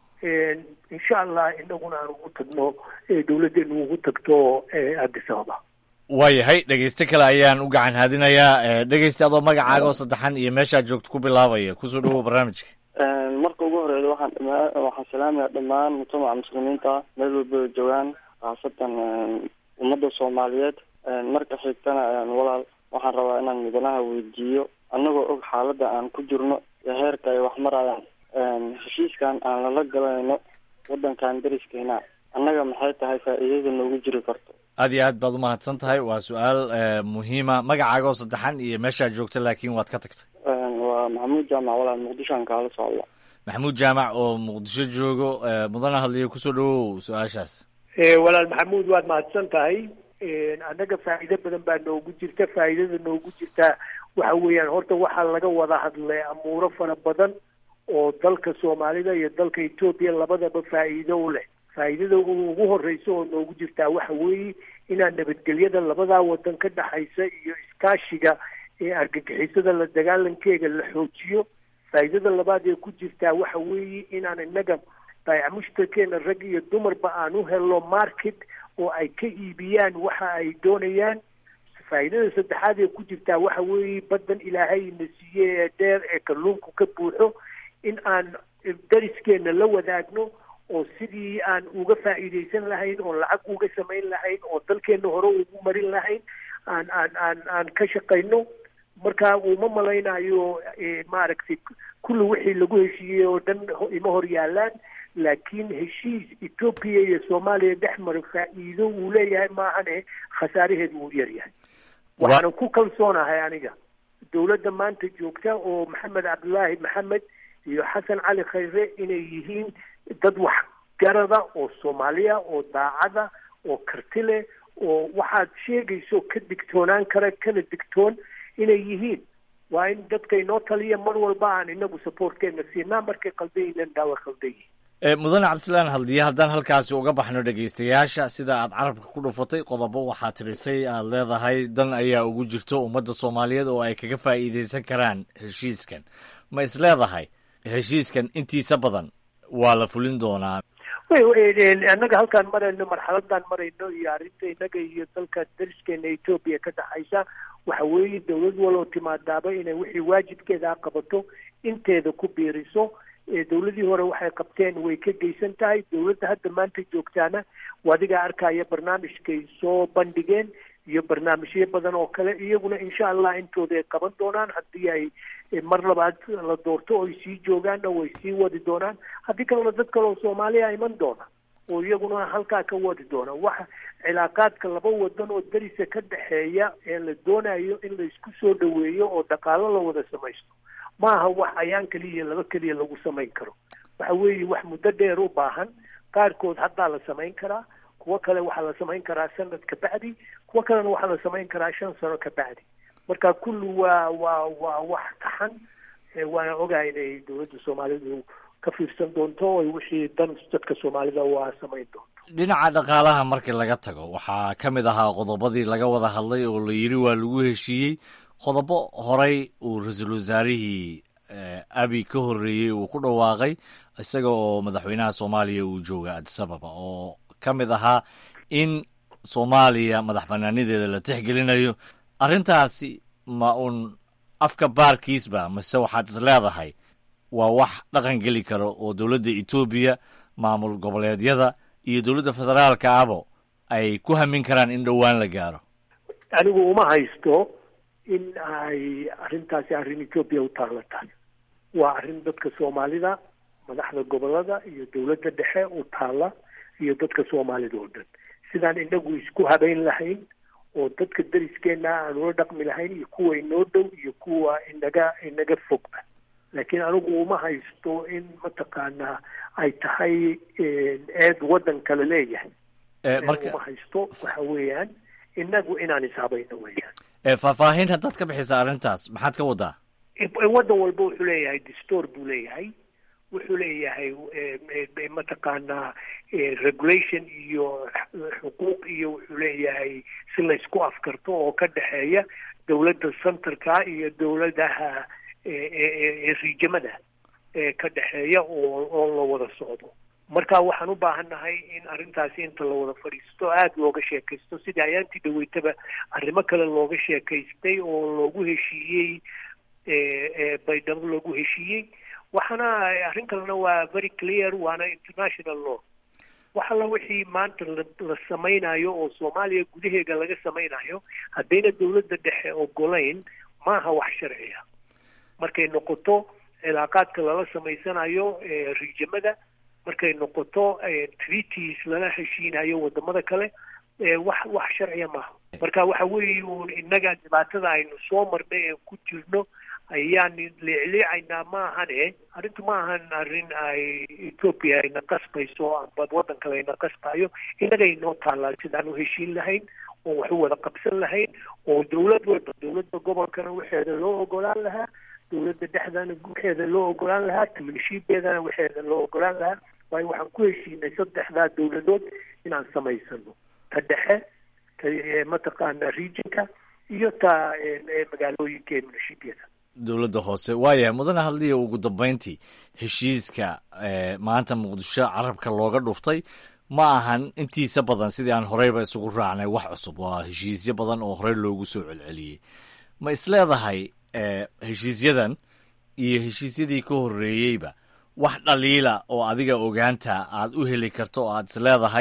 insha allah inaguna aan ugu tagno dawladdeenu ugu tagto addis ababa waayahay dhegeyste kale ayaan u gacan haadinayaa dhegeyste adoo magacaaga oo saddexan iyo meeshaad joogto ku bilaabaya kusoo dhawow barnaamijka marka ugu horeeya waxaan dhama waxaan salaamaya dhammaan mujtamaca muslimiinta meel walba joogaan khaasatan ummadda soomaaliyeed marka xigtana walaal waxaan rabaa inaan mudanaha weydiiyo annagoo og xaaladda aan ku jirno iyo heerka ay wax marayaan heshiiskan aan lala galayno waddankan dariskeena annaga maxay tahay faa'iidada noogu jiri karto aad iyo aad baad umahadsan tahay waa su-aal muhiima magacaaga oo saddexan iyo meeshaad joogta laakiin waad ka tagtay waa maxamuud jaamac walaal muqdishoan kaala socda maxamuud jaamac oo muqdisho joogo mudana hadliyo kusoo dhawow su-aashaas walaal maxamuud waad mahadsan tahay annaga faa'iido badan baa noogu jirta faa'iidada noogu jirta waxa weeyaan horta waxaa laga wada hadlay amuuro fara badan oo dalka soomaalida iyo dalka etoobiya labadaba faa'iido u leh faa'iidada ugu horeysa oo noogu jirtaa waxa weeye inaan nabadgelyada labadaa wadan ka dhexaysa iyo iskaashiga ee argagixisada la dagaalankeega la xoojiyo faa'iidada labaad ee ku jirtaa waxa weeye inaan innaga baayac mushtarkeena rag iyo dumarba aan u helno market oo ay ka iibiyaan waxa ay doonayaan faa'iidada saddexaad ee ku jirtaa waxa weeye baddan ilaahay na siiye ee dheer ee kalluunku ka buuxo in aan dariskeena la wadaagno oo sidii aan uga faa'iidaysan lahayn oo lacag uga samayn lahayn oo dalkeena hore ugu marin lahayn aan aan aan aan ka shaqayno marka uma malaynayo maaragtay kulli wixii lagu heshiiyey oo dhan ima hor yaalaan laakiin heshiis etoobiya iyo soomaaliya dhex mara faa'iido uu leeyahay maahane khasaaraheedu uu yaryahay waxaanan ku kalsoonahay aniga dowladda maanta joogta oo maxamed cabdulaahi maxamed iyo xasan cali khayre inay yihiin dad waxgarada oo soomaaliya oo daacada oo karti leh oo waxaad sheegayso ka digtoonaan kara kana digtoon inay yihiin waa in dadka inoo taliya mar walba aan inagu supportkeena siinaa markay qaldayinan daawa qaldan yihiin mudane cabdisalaan haldiye haddaan halkaasi uga baxno dhegaystayaasha sida aad carabka ku dhufatay qodobo waxaa tirisay aad leedahay dan ayaa ugu jirto ummadda soomaaliyeed oo ay kaga faa'iidaysan karaan heshiiskan ma is leedahay heshiiskan intiisa badan waa la fulin doonaa annaga halkaan marayno marxaladaan marayno iyo arrinta innaga iyo dalka dariskeena etoobiya ka dhaxaysa waxa weeye dowlad waloo timaadaaba inay wixii waajibkeeda qabato inteeda ku biiriso dowladii hore waxay qabteen way ka geysan tahay dowladda hadda maanta joogtaana adigaa arkaya barnaamijkay soo bandhigeen iyo barnaamijyo badan oo kale iyaguna insha allah intooda ay qaban doonaan haddii ay mar labaad la doorto oy sii joogaanna way sii wadi doonaan haddii kalena dad kale oo soomaaliya iman doona oo iyaguna halkaa ka wadi doona waxa cilaaqaadka laba wadan oo darisa ka dhexeeya ee la doonayo in la isku soo dhaweeyo oo dhaqaalo la wada samaysto ma aha wax ayaan keliya laba keliya lagu samayn karo waxa weeye wax muddo dheer u baahan qaarkood haddaa la samayn karaa kuwo kale waxaa la samayn karaa sanad ka bacdi kuwo kalena waxaa la samayn karaa shan sano ka bacdi marka kulli waa waa waa wax taxan waana ogahay inay dowladda soomaalidu ka fiirsan doonto o wixii dan dadka soomaalida waa samayn doonto dhinaca dhaqaalaha markii laga tago waxaa ka mid ahaa qodobadii laga wada hadlay oo la yidhi waa lagu heshiiyey qodobo horey uu ra-iisul wasaarihii abi ka horreeyey uu ku dhawaaqay isaga oo madaxweynaha soomaaliya uu jooga adisababa oo ka mid ahaa in soomaaliya madax banaanideeda la tixgelinayo arrintaasi ma uun afka baarkiisba mase waxaad is leedahay waa wax dhaqan geli karo oo dowladda etoobiya maamul goboleedyada iyo dowladda federaalka abo ay ku hamin karaan in dhowaan la gaaro anigu uma haysto in ay arrintaasi arrin etoobiya u taalla tahay waa arrin dadka soomaalida madaxda gobolada iyo dowladda dhexe u taalla iyo dadka soomaalida oo dhan sidaan inagu isku habeyn lahayn oo dadka dariskeena aan ula dhaqmi lahayn iyo kuwa inoo dhow iyo kuwa inaga inaga fogba laakiin anigu uma haysto in mataqaanaa ay tahay eed waddan kale leeyahay uma haysto waxa weeyaan inagu inaan ishabayno weeyaan faahfaahin haddaad ka bixisa arrintaas maxaad ka wadaa waddan walba wuxuu leeyahay distoor buu leeyahay wuxuu leeyahay mataqaanaa regulation iyo xuquuq iyo wuxuu leeyahay si laysku afkarto oo ka dhexeeya dowladda centerka iyo dowladaha riijamada ka dhexeeya oo oo la wada socdo marka waxaan u baahannahay in arrintaasi inta la wada fadhiisto aada looga sheekaysto sidii ayaantii dhaweytaba arrimo kale looga sheekaystay oo loogu heshiiyey baydhabo loogu heshiiyey waxaana arrin kalena waa very clear waana international law wax alla wixii maanta la samaynayo oo soomaaliya gudaheeda laga samaynayo haddayna dowladda dhexe ogolayn maaha wax sharciya markay noqoto cilaaqaadka lala samaysanayo riijamada markay noqoto treaties lala heshiinayo wadamada kale wax wax sharciya maaha marka waxa weeye uun innaga dhibaatada aynu soo marnay ee ku jirno ayaan leecleecaynaa maahane arrintu ma ahan arrin ay etoobiya ayna qasbayso amba waddan kale ayna qasbayo innaga inoo taallaa sidaan u heshiin lahayn oo wax u wada qabsan lahayn oo dowlad walba dowladda gobolkana waxeeda loo ogolaan lahaa dowladda dhexdana waxeeda loo ogolaan lahaa timinshiibeedana waxeeda loo ogolaan lahaa waayo waxaan ku heshiinay saddexdaa dowladood inaan samaysano ta dhexe ta mataqaana regionka iyo ta magaalooyinka ee munashibyada dowladda hoose waayahay mudane hadliya ugu dambeyntii heshiiska maanta muqdisho carabka looga dhuftay ma ahan intiisa badan sidii aan horeyba isugu raacnay wax cusub waa heshiisyo badan oo horey loogu soo celceliyey ma isleedahay heshiisyadan iyo heshiisyadii ka horreeyeyba wax dhaliila oo adiga ogaanta aad u heli karto oo aad isleedahay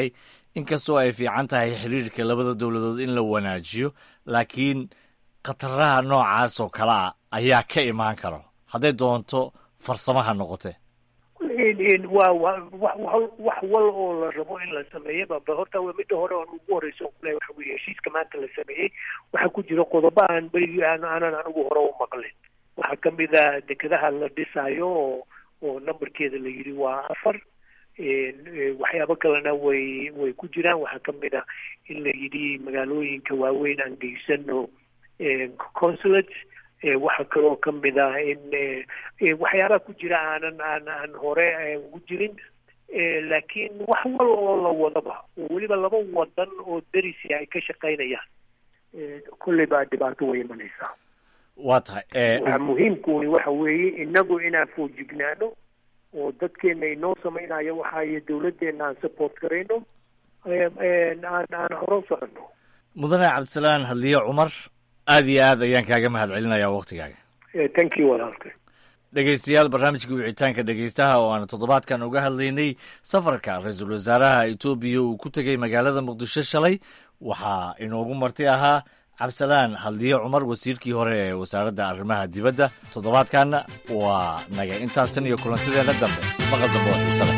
inkastoo ay fiican tahay xiriirka labada dowladood in la wanaajiyo laakiin khataraha noocaas oo kale ah ayaa ka imaan karo hadday doonto farsamaha noqote waa wax wal oo la rabo in la sameeyo baba horta midda hore oon ugu horeysa kule waxa weye heshiiska maanta la sameeyey waxaa ku jira qodobo aan berigii aan aanan anigu hore u maqlin waxaa kamid a dekedaha la dhisaayo oo oo numberkeeda la yidhi waa afar waxyaabo kalena way way ku jiraan waxaa kamid a in la yidhi magaalooyinka waaweyn aan geysano consulate waxaa kaloo kamid ah in waxyaabaha ku jira aanan aan aan hore ugu jirin laakiin wax wal oo la wadaba oo weliba laba wadan oo derisi ay ka shaqaynayaan kolley baa dhibaato way imanaysaa waa tahay waxa muhiimkuni waxa weeye inagu inaan foojignaano oo dadkeena inoo samaynayo waxaayo dawladdeena aan support garayno aan aan hore u soconno mudane cabdisalaan hadliye cumar aad iyo aad ayaan kaaga mahad celinayaa waktigaaga thank you walaalka dhegeystayaal barnaamijka wicitaanka dhegeystaha oo aanu toddobaadkan uga hadlaynay safarka ra-iisul wasaaraha etoobiya uu ku tegey magaalada muqdisho shalay waxaa inoogu marti ahaa cabdisalaan hadliye cumar wasiirkii hore ee wasaaradda arrimaha dibadda toddobaadkanna waa naga intaas tan iyo kulantideenna dambe maqal dambe oo xiise leh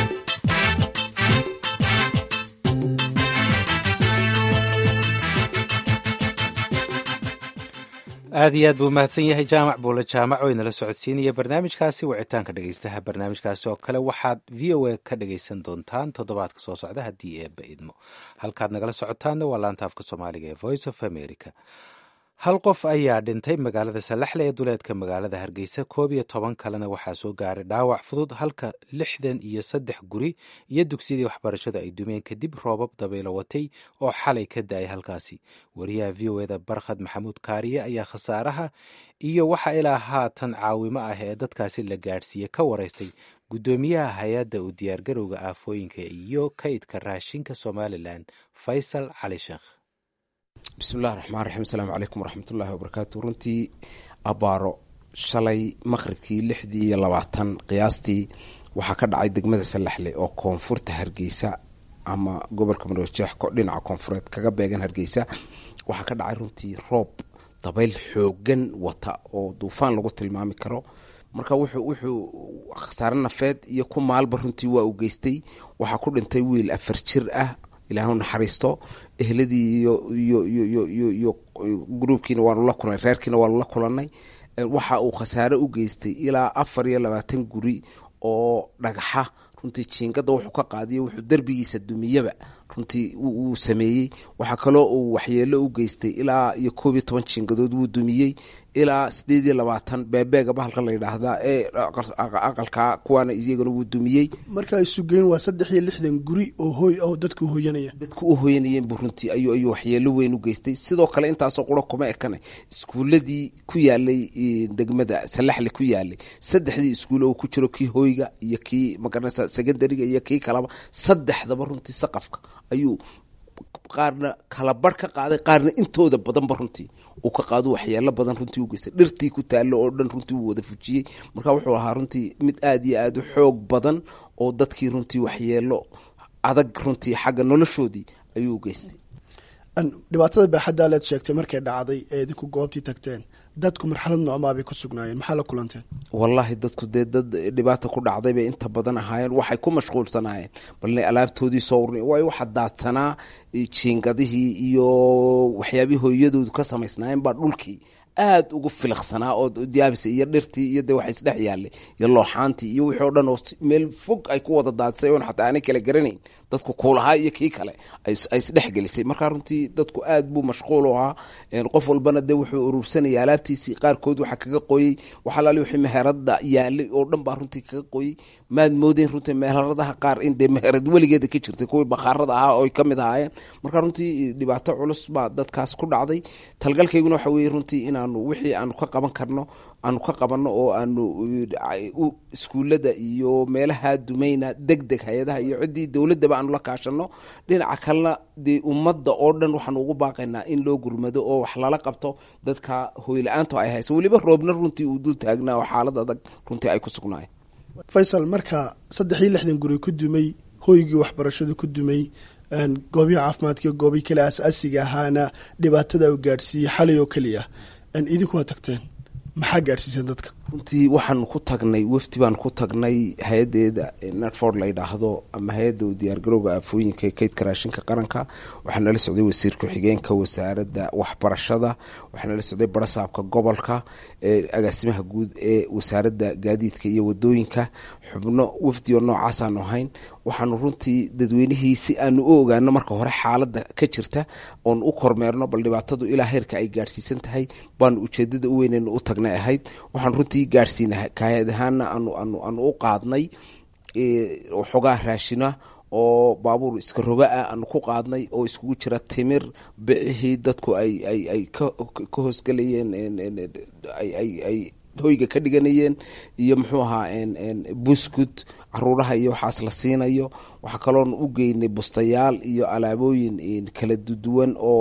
aad iyo aad buu mahadsan yahay jaamac buule jaamac oo inala socodsiinaya barnaamijkaasi wicitaanka dhegeystaha barnaamijkaasi oo kale waxaad v o a ka dhegeysan doontaan toddobaadka soo socda haddii eebba idmo halkaad nagala socotaanna waa laanta afka soomaaliga ee voice of america hal qof ayaa dhintay magaalada salaxle ee duleedka magaalada hargeysa koob iyo toban kalena waxaa soo gaaray dhaawac fudud halka lixdan iyo saddex guri iyo dugsiyadii waxbarashadu ay dumeen kadib roobab dabaylo watay oo xalay ka da-ay halkaasi wariyaha v o eda barkhad maxamuud kaariye ayaa khasaaraha iyo waxa ilaa haatan caawimo ah ee dadkaasi la gaadhsiiye ka waraystay guddoomiyaha hay-adda u diyaargarowga aafooyinka iyo kaydka raashinka somalilan faysal cali sheekh bismillahi raxmaan raxiim asalaamu calaykum waraxmatullaahi wabarakaatu runtii abbaaro shalay maqribkii lixdii iyo labaatan qiyaastii waxaa ka dhacay degmada salaxle oo koonfurta hargeysa ama gobolka marojeex dhinaca koonfureed kaga beegan hargeysa waxaa ka dhacay runtii roob dabayl xoogan wata oo duufaan lagu tilmaami karo marka wuxuu wuxuu khasaare nafeed iyo ku maalba runtii waa uu geystay waxaa ku dhintay wiil afar jir ah ilaahu naxariisto ehladii iyo iyo iyo iyo iyo iyo gruubkiina waanu la kulanay reerkiina waanu la kulanay waxa uu khasaare u geystay ilaa afar iyo labaatan guri oo dhagaxa runtii jiingada wuxuu ka qaadiyo wuxuu derbigiisa dumiyaba runtii uu sameeyey waxaa kaloo uu waxyeelo u geystay ilaa iyo koob iyo toban jiingadood wuu dumiyey ilaa sideed iyo labaatan beebeega bahalka la yidhaahdaa ee aqalka kuwaana iyagana wuu dumiyey marka isu geyn waa saddex iyo lixdan guri oo hooy oo dadku hoyanaya dadku u hoyanayeen buu runtii ayuu ayuu waxyeelo weyn u geystay sidoo kale intaasoo qura kuma ekane iskuuladii ku yaalay degmada salaxle ku yaalay saddexdii iskuul oo ku jiro kii hoyga iyo kii magaranaysa secondariga iyo kii kalaba saddexdaba runtii saqafka ayuu qaarna kala barh ka qaaday qaarna intooda badanba runtii uu ka qaado waxyeelo badan runtii u geystay dhirtii ku taallo oo dhan runtii uu wada fujiyey marka wuxuu ahaa runtii mid aada iyo aada u xoog badan oo dadkii runtii waxyeelo adag runtii xagga noloshoodii ayuu u geystay dhibaatada baaxaddaa leed sheegtay markay dhacday ee idinku goobtii tagteen dadku marxalad noocmaa bay ku sugnaayeen maxaa la kulanteen wallaahi dadku dee dad dhibaata ku dhacday bay inta badan ahaayeen waxay ku mashquulsanaayeen bal inay alaabtoodii soo urni waayo waxaa daadsanaa jiingadihii iyo waxyaabihii hooyadoodu ka samaysnaayeen baa dhulkii aada ugu filiqsanaa oo diyaabisa iyo dhirtii iyo dee waxa isdhex yaallay iyo looxaantii iyo wixii o dhan oo meel fog ay ku wada daadsay oon xataa aanay kala garanayn dadku kuulahaa iyo kii kale ay isdhex gelisay markaa runtii dadku aad buu mashquul u ahaa qof walbana dee wuxuu urursanaya alaabtiisii qaarkood waxaa kaga qoyey waxalaali wixii meherada yaalay oo dhan baa runtii kaga qoyey maad moodeen runtii meheradaha qaar in dee meherad weligeeda ka jirtay kuwii bakhaarada ahaa oo ay ka mid ahaayeen marka runtii dhibaato culus baa dadkaas ku dhacday talgalkayguna waxa weeye runtii inaanu wixii aanu ka qaban karno aanu ka qabanno oo aanu iskuullada iyo meelaha dumayna deg deg hay-adaha iyo ciddii dowladdaba aanu la kaashano dhinaca kalena dee ummadda oo dhan waxaanu ugu baaqaynaa in loo gurmado oo wax lala qabto dadka hoyla-aanto ay hayso weliba roobna runtii uu dul taagnaa oo xaalad adag runtii ay ku sugnaayeen faysal marka saddex iyo lixdan guri ku dumay hoygii waxbarashadu ku dumay goobihi caafimaadka goobii kale asaasiga ahaana dhibaatada u gaadhsiiyey xalay oo keliya idinku waa tagteen maxaa gaadhsiiseen dadka runtii waxaanu ku tagnay wafdi baan ku tagnay hay-adeeda netford la yidhaahdo ama hay-adda u diyaargarowga aafooyinka ee kaydka raashinka qaranka waxaa nala socday wasiir ku-xigeenka wasaaradda waxbarashada waxaa nala socday barasaabka gobolka agaasimaha guud ee wasaaradda gaadiidka iyo wadooyinka xubno wafdi oo noocaasaan ahayn waxaanu runtii dadweynihii si aanu u ogaano marka hore xaaladda ka jirta oon u kormeerno bal dhibaatadu ilaa heerka ay gaadhsiisan tahay baanu ujeedada u weyneyna u tagnay ahayd waxaan runtii gaadhsiina kaayad ahaana aanu anu aanu u qaadnay xogaa raashina oo baabuur iska roga ah aanu ku qaadnay oo iskugu jira timir bicihii dadku ay ay ay ka ka hoosgelayeen ay hoyga ka dhiganayeen iyo muxuu ahaa buskud caruuraha iyo waxaas la siinayo waxaa kaloon u geynay bustayaal iyo alaabooyin kala duwan oo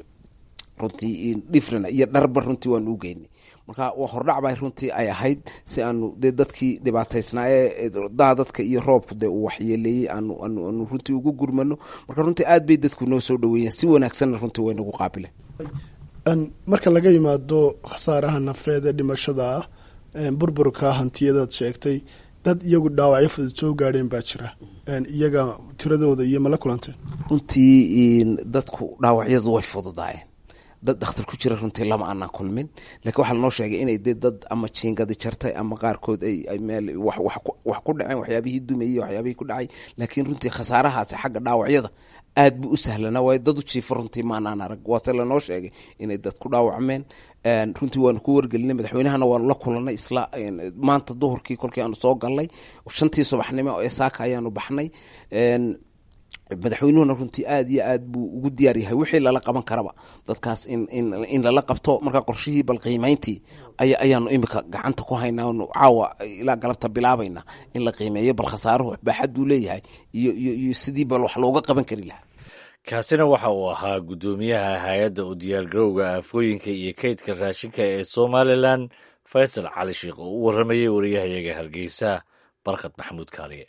runtii different iyo dharba runtii waanu u geynay marka hordhac bay runtii ay ahayd si aanu dee dadkii dhibaataysnaa ee daa dadka iyo roobku dee uu waxyeeleeyey aanu aanu aanu runtii ugu gurmano marka runtii aad bay dadku noo soo dhaweeyeen si wanaagsanna runtii way nagu qaabileen marka laga yimaado khasaaraha nafeed ee dhimashada ah burburka hantiyadaad sheegtay dad iyagu dhaawacyo fudud soo gaadheen baa jira iyaga tiradooda iyo mala kulanteen runtii dadku dhaawacyadu way fududaayeen dad dhakhtar ku jira runtii lama aanaan kulmin lakiin waxaa lanoo sheegay inay dee dad ama jiingadi jartay ama qaarkood ay meel wax ku dhaceen waxyaabihii dumayey waxyaabihii ku dhacay laakiin runtii khasaarahaasi xagga dhaawacyada aad bu u sahlanaa waayo dad u jiifa runtii maanaan arag waase lanoo sheegay inay dad ku dhaawacmeen runtii waanu ku wargelinay madaxweynahana waanu la kulanay isla maanta duhurkii kolkii aanu soo galnay shantii subaxnimo ee saaka ayaanu baxnay madaxweynuhuna runtii aad iyo aad buu ugu diyaar yahay wixii lala qaban karaba dadkaas in in in lala qabto marka qorshihii bal qiimeyntii aya ayaanu imika gacanta ku haynaa onu caawa ilaa galabta bilaabayna in la qiimeeyo bal khasaaruhu baaxaduu leeyahay iyo iyo iyo sidii bal wax looga qaban kari lahaa kaasina waxa uu ahaa guddoomiyaha hay-adda u diyaargarowga aafooyinka iyo kaydka raashinka ee somalilan faysal cali sheikh oo u warramayay wariyahayaga hargeysa barkad maxamuud kaaliye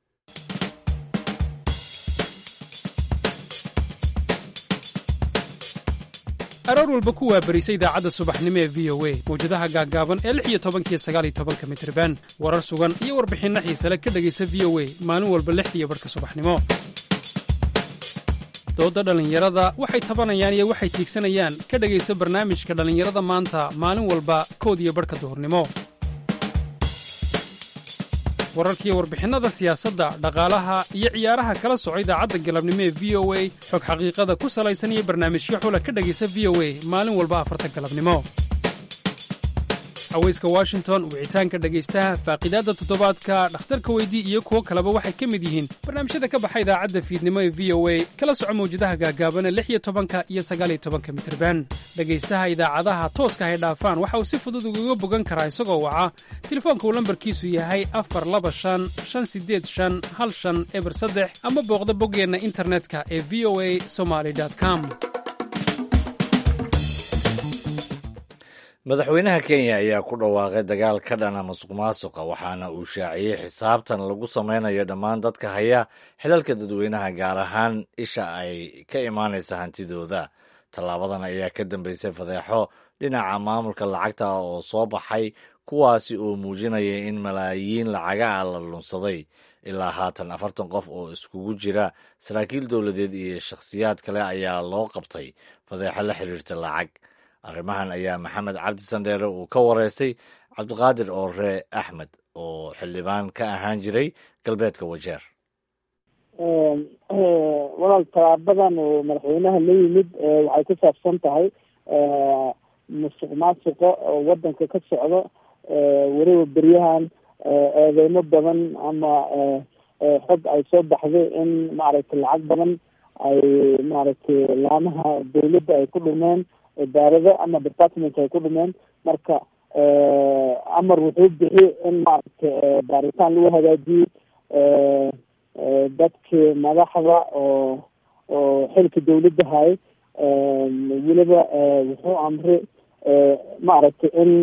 aroor walba ku waabarisa idaacadda subaxnimo ee v o a mawjadaha gaaggaaban ee lix iyo tobankiyo sagaal iyo tobanka mitriban warar sugan iyo warbixinno xiisale ka dhegaysa v o a maalin walba lixdiiyo barhka subaxnimo doodda dhallinyarada waxay tabanayaan iyo waxay tiigsanayaan ka dhegaysa barnaamijka dhallinyarada maanta maalin walba kood iyo barhka duhurnimo wararkiiyo warbixinnada siyaasadda dhaqaalaha iyo ciyaaraha kala soco idaacadda galabnimo ee v o a xog xaqiiqada ku salaysan iyo barnaamijyo xula ka dhegaysa v o a maalin walba afarta galabnimo haweyska washington wicitaanka dhegaystaha faaqidaadda toddobaadka dhakhtarka weydii iyo kuwo kaleba waxay ka mid yihiin barnaamijyada ka baxa idaacadda fiidnimo ee v o a kala soco mawjadaha gaagaaban ee lix iyo tobanka iyo sagaaliyo tobanka mitirban dhegaystaha idaacadaha tooska hay dhaafaan waxa uu si fudud ugaga bogan karaa isagoo waca telefoonka uu lambarkiisu yahay afar laba shan shan sideed shan hal shan eber saddex ama booqda boggeenna internetka ee v o a somaly com madaxweynaha kenya ayaa ku dhawaaqay dagaal ka dhana masuq maasuqa waxaana uu shaaciyey xisaabtan lagu sameynayo dhammaan dadka haya xilalka dadweynaha gaar ahaan isha ay ka imaanaysa hantidooda tallaabadan ayaa ka dambeysay fadeexo dhinaca maamulka lacagta oo soo baxay kuwaasi oo muujinaya in malaayiin lacaga ah la lunsaday ilaa haatan afartan qof oo iskugu jira saraakiil dowladeed iyo shakhsiyaad kale ayaa loo qabtay fadeexo la xiriirta lacag arrimahan ayaa maxamed cabdi sandheere uu ka wareystay cabdiqaadir oore axmed oo xildhibaan ka ahaan jiray galbeedka wajeer walaal talaabadan oo madaxweynaha la yimid waxay ku saabsan tahay musuq maasuqa oo wadanka ka socdo weliba beryahan eedeymo badan ama xog ay soo baxday in maaragtay lacag badan ay maaragtay laamaha dawladda ay ku dhumeen idaarado ama department ay ku dhumeen marka amar wuxuu bixi in maaragtay baaritaan lagu hagaajiyo dadkii madaxda oo oo xilka dawladda hay weliba wuxuu amri maaragtay in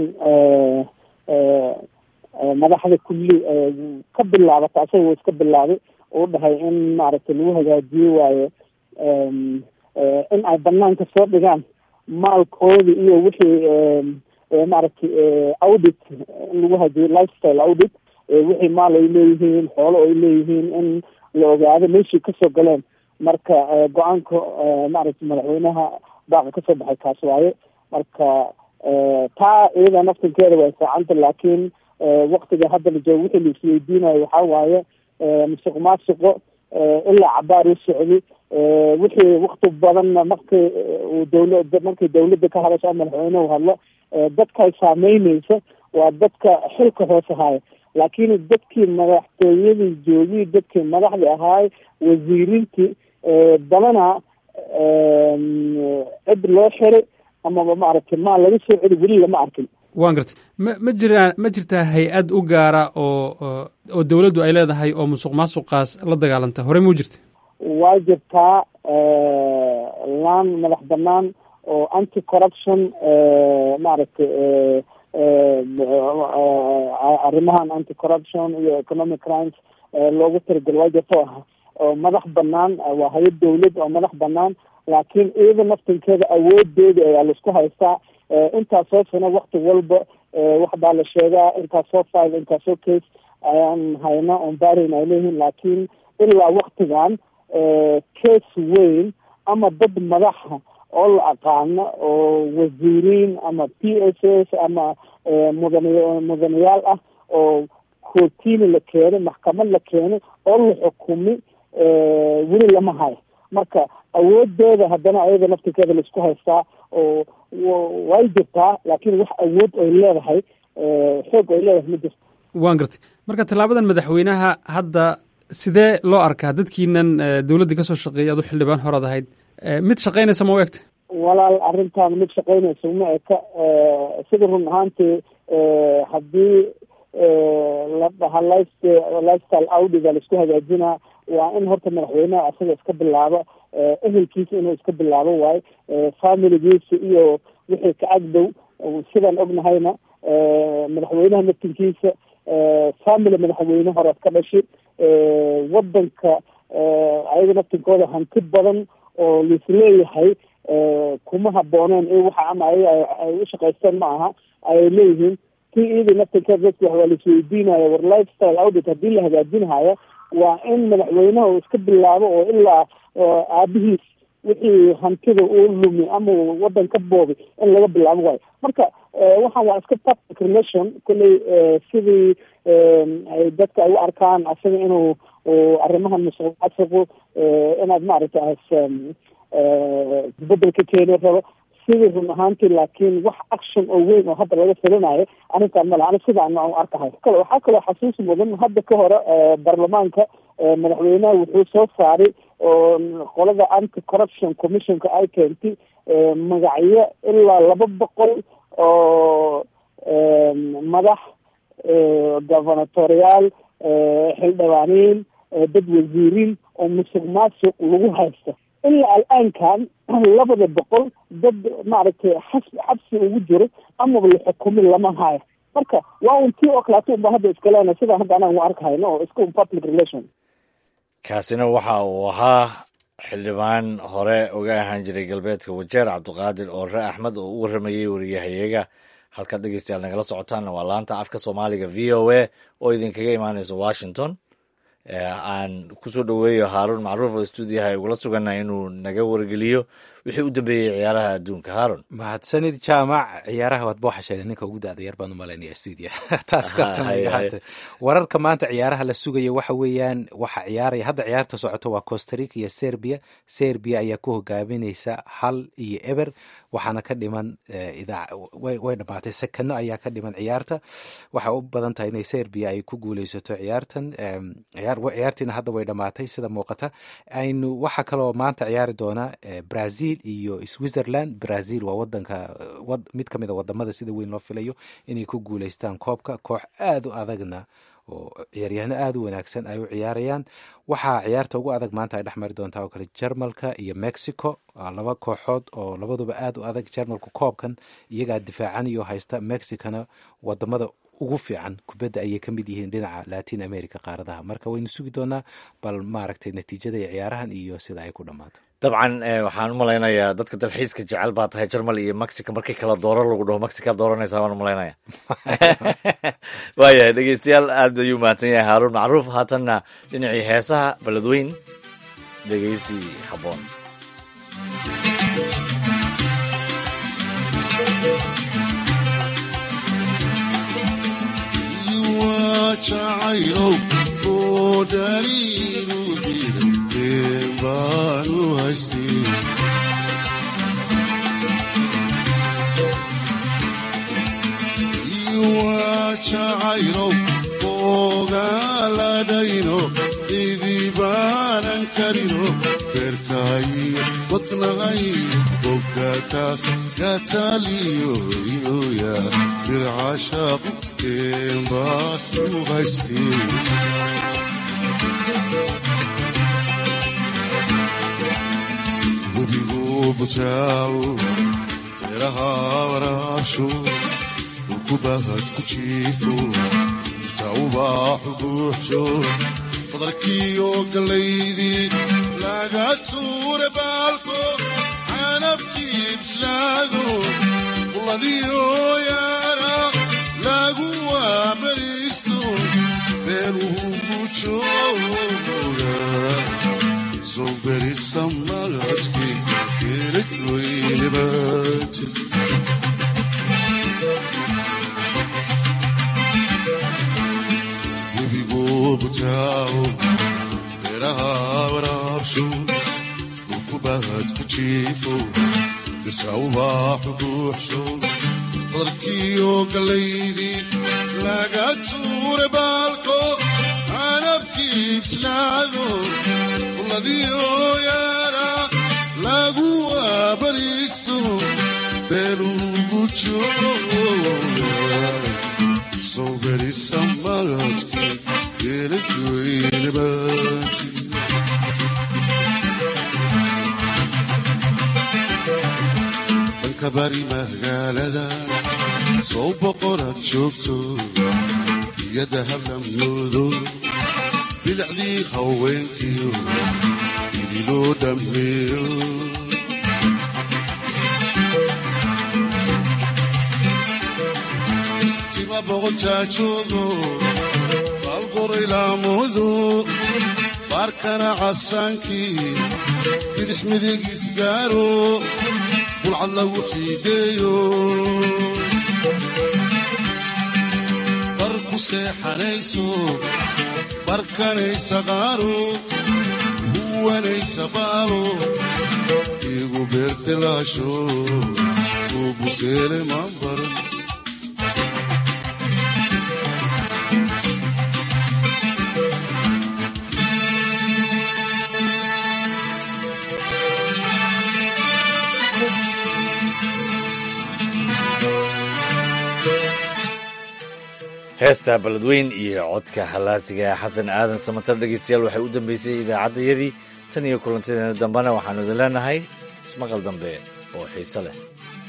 madaxda kulli ka bilaabata asaga wa iska bilaabay uu dhahay in maaragtay lagu hagaajiyo waayo in ay banaanka soo dhigaan maalkoodi iyo wixii maaragtay audit in lagu hajiyo lifestyle audit wixii maal ay leeyihiin xoolo ay leeyihiin in la ogaado meeshii kasoo galeen marka go-aanka maaragtay madaxweynaha baaqa kasoo baxay kaas waaye marka taa iyada naftinkeeda way fiicanta laakiin waktiga hadda la joogo wixii la isweydiinayo waxaa waaye musuq maasuqo ilaa cabaar u socday wixii wakti badanna markii uu dawla markii dawladda ka hadasho madaxweynehu hadlo dadkay saameyneysa waa dadka xilka hoose haya laakiin dadkii madaxtooyadii joogii dadkii madaxdii ahaay wasiiriintii badanaa cid loo xiray amaba maaragtay maal laga soo celi weli lama arkin waan gartay ma ma jiraan ma jirtaa hay-ad u gaara oo oo dawladdu ay leedahay oo musuq maasuqaas la dagaalanta horey mau jirta waa jirtaa laan madax banaan oo anti corruption maaragtay arrimahan anti corruption iyo economic crimes loogu talagalo waa jirta oo madax banaan waa hay-ad dawlad oo madax banaan laakiin iyada naftinkeeda awoodeeda ayaa laisku haystaa intaasoo sano wakti walba wax baa la sheegaa intaasoo file intaasoo case ayaan hayna oon baarayn ay leeyihiin laakiin ilaa waktigan case weyn ama dad madaxa oo la aqaano oo wasiiriin ama p s s ama mudan mudanayaal ah oo kootini la keenay maxkamad la keenay oo la xukumi weli lama hayo marka awoodeeda haddana ayada naftirkeeda laisku haystaa oo way jirtaa laakiin wax awood ay leedahay xoog ay leedahay ma jirto waan gartay marka tallaabadan madaxweynaha hadda sidee loo arkaa dadkiinan dowladda ka soo shaqeeyay adu xildhibaan horaad ahayd mid shaqaynaysa ma u egta walaal arrintan mid shaqaynaysa uma eka sida run ahaantii haddii la dhaha life lifestyle audiga laisku hagaajinaa waa in horta madaxweyneha asaga iska bilaabo ehelkiisa inuu iska bilaabo waayo familigiisa iyo wixii ka agdow sidaan ognahayna madaxweynaha naftinkiisa family madaxweyne horead ka dhashi wadanka ayaga naftinkooda hanti badan oo laisleeyahay kuma habooneen i waxa ama ay u shaqaysteen ma aha ayay leeyihiin ti iyadii naftinkeeda dadki waa laisweydiinayo war lifestyle audit haddii la hagaajinhayo waa in madaxweynaha uu iska bilaabo oo ilaa aabihiis wixii hantida uu lumi ama wadan ka boobi in laga bilaabo waayo marka waxaan waa iska public relation kolley sidii ay dadka ay u arkaan asaga inuu arrimahan musuq maasuqu inaad maaragtay bedel ka keeni rabo sidii run ahaantii laakiin wax action oo weyn oo hadda laga filinayo arrintaan male ani sidaan u arkahay kale waxaa kaloo xasuus mudan hadda ka hore baarlamaanka madaxweynaha wuxuu soo saaray oo qolada anti corruption commissionka ay keentay magacyo ilaa laba boqol oo madax governatoriyaal xildhibaaniin dad wasiiriin oo musuq maasuq lagu haysta ilaa al-aankan labada boqol dad maaragtay xas xabsi ugu jiro amaba la xukumin lama hayo marka waa un tii oo kaleeto unba hadda iska leena sidaan hadda anaan u arkahayno oo iska un public relation kaasina waxa uu ahaa xildhibaan hore uga ahaan jiray galbeedka wajeer cabdiqaadir oore axmed oo u warramayey wariyahayaga halkaad dhegeystayaal nagala socotaanna waa laanta afka soomaaliga v o a oo idinkaga imaaneysa washington aan kusoo dhoweeyo haaruun macruuf oo stuudiyaha ugula sugana inuu naga wargeliyo wixii u dambeeyey ciyaaraha adduunka haaron mahadsanid jaamac ciyaaraha waadba waxa sheegay ninka ugu da-da yar baan u malaynaya stuudiya taas kartamayahaate wararka maanta ciyaaraha la sugaya waxa weeyaan waxa ciyaaraya hadda ciyaarta socoto waa costarica iyo serbia serbia ayaa ku hogaamineysa hal iyo eber waxaana ka dhiman way dhamaatay sekano ayaa ka dhiman ciyaarta waxay u badan tahay inay serbia ay ku guuleysato ciyaartan ciyaartiina hadda way dhamaatay sida muuqata aynu waxa kaloo maanta ciyaari doona brazil iyo switzerland brazil waa wadanka mid kamid a wadamada sida weyn loo filayo inay ku guuleystaan koobka koox aada u adagna oo ciyaaryahano aada u wanaagsan ay u ciyaarayaan waxaa ciyaarta ugu adag maanta ay dhexmari doontaa oo kale jermalka iyo mexico laba kooxood oo labaduba aada u adag jermalku koobkan iyagaa difaacanayo haysta mexicana wadamada ugu fiican kubadda ayay ka mid yihiin dhinaca latin america qaaradaha marka waynu sugi doonaa bal maaragtay natiijada ciyaarahan iyo sida ay ku dhammaato dabcan waxaan u malaynayaa dadka dalxiiska jecel baa tahay jarmal iyo mexico markii kala dooro lagu dhaho mexica dooranaysaa baan u malaynaya waayahay dhegeystayaal aad ayuu mahadsan yahay haaruun macruuf haatanna dhinacii heesaha beledweyn dhegeysi habboon jacaylow oo dhaliilu diiday been baanu haystay waa jacaylow ogaaladhayno idibaanan karino beerkaayo wadnahay bogaka gataliyo inuya bircashaaqu beenbaanu haystay webigu butaawo beeraha waraabsho ukubahad ku jiifo tawbaaxu buuxsho fadarkiyo gallaydii laga tuure baalko canabkii bislaado quladiyo yaana lagu waabariisto beeluhu jooga soo berisa magadkii geelad weynabaate webigu butaawo beeraha waraabsho ukubahad ku jiifo dirtawbaaxu buuxsho fadarkiyo gallaydii laga tuure baalko canabkii bislaado quladiyo yaana lagu waabariiso beelugu jooga soo berisa magadkii geeladweynabaati dhanka bari magaalada soo boqoraad joogto iyada hablamoodo bilicdii haweenkiyo idiloo dhammeeyo tima boqontaa joogo baalgoray laamudu baarkana casaankii bidix midig isgaaro bulcad lagu xiideeyo bar ku seexanayso barkanaysa qaaro huwanaysa baalo igu beertilaasho uu buseele maanbaran heesta beledweyn iyo codka halaasiga xasan aadan samatar dhegeystayaal waxay u dambeysay idaacaddayadii tan iyo kulantadeena dambena waxaanu idin leenahay ismaqal dambe oo xiise leh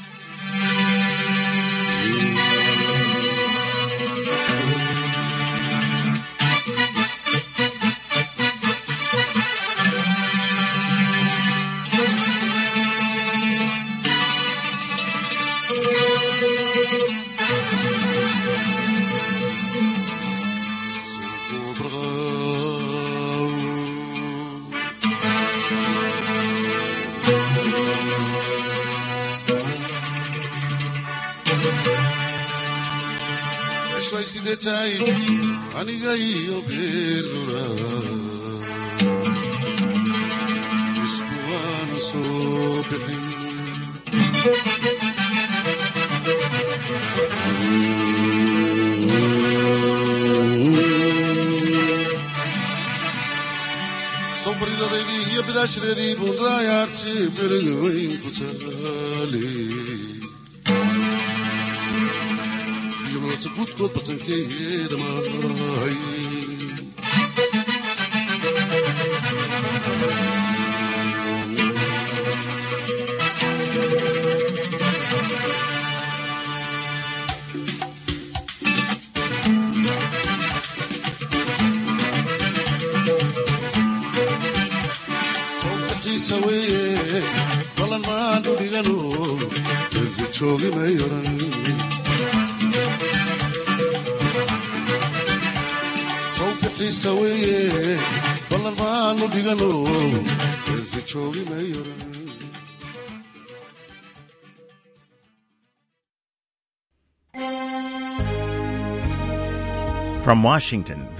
sidetahay aniga iyo geerura isku waana soo bixin sawbaridadeydii iyo bidaashadeedii buundaayaarti beriga weyn ku taale gudkood batankeeda maahay sawbixiisa weeye dhigano erga joogi may oran sawbixiisa weeye ballan baanu dhigano erga joogi may oran From Washington,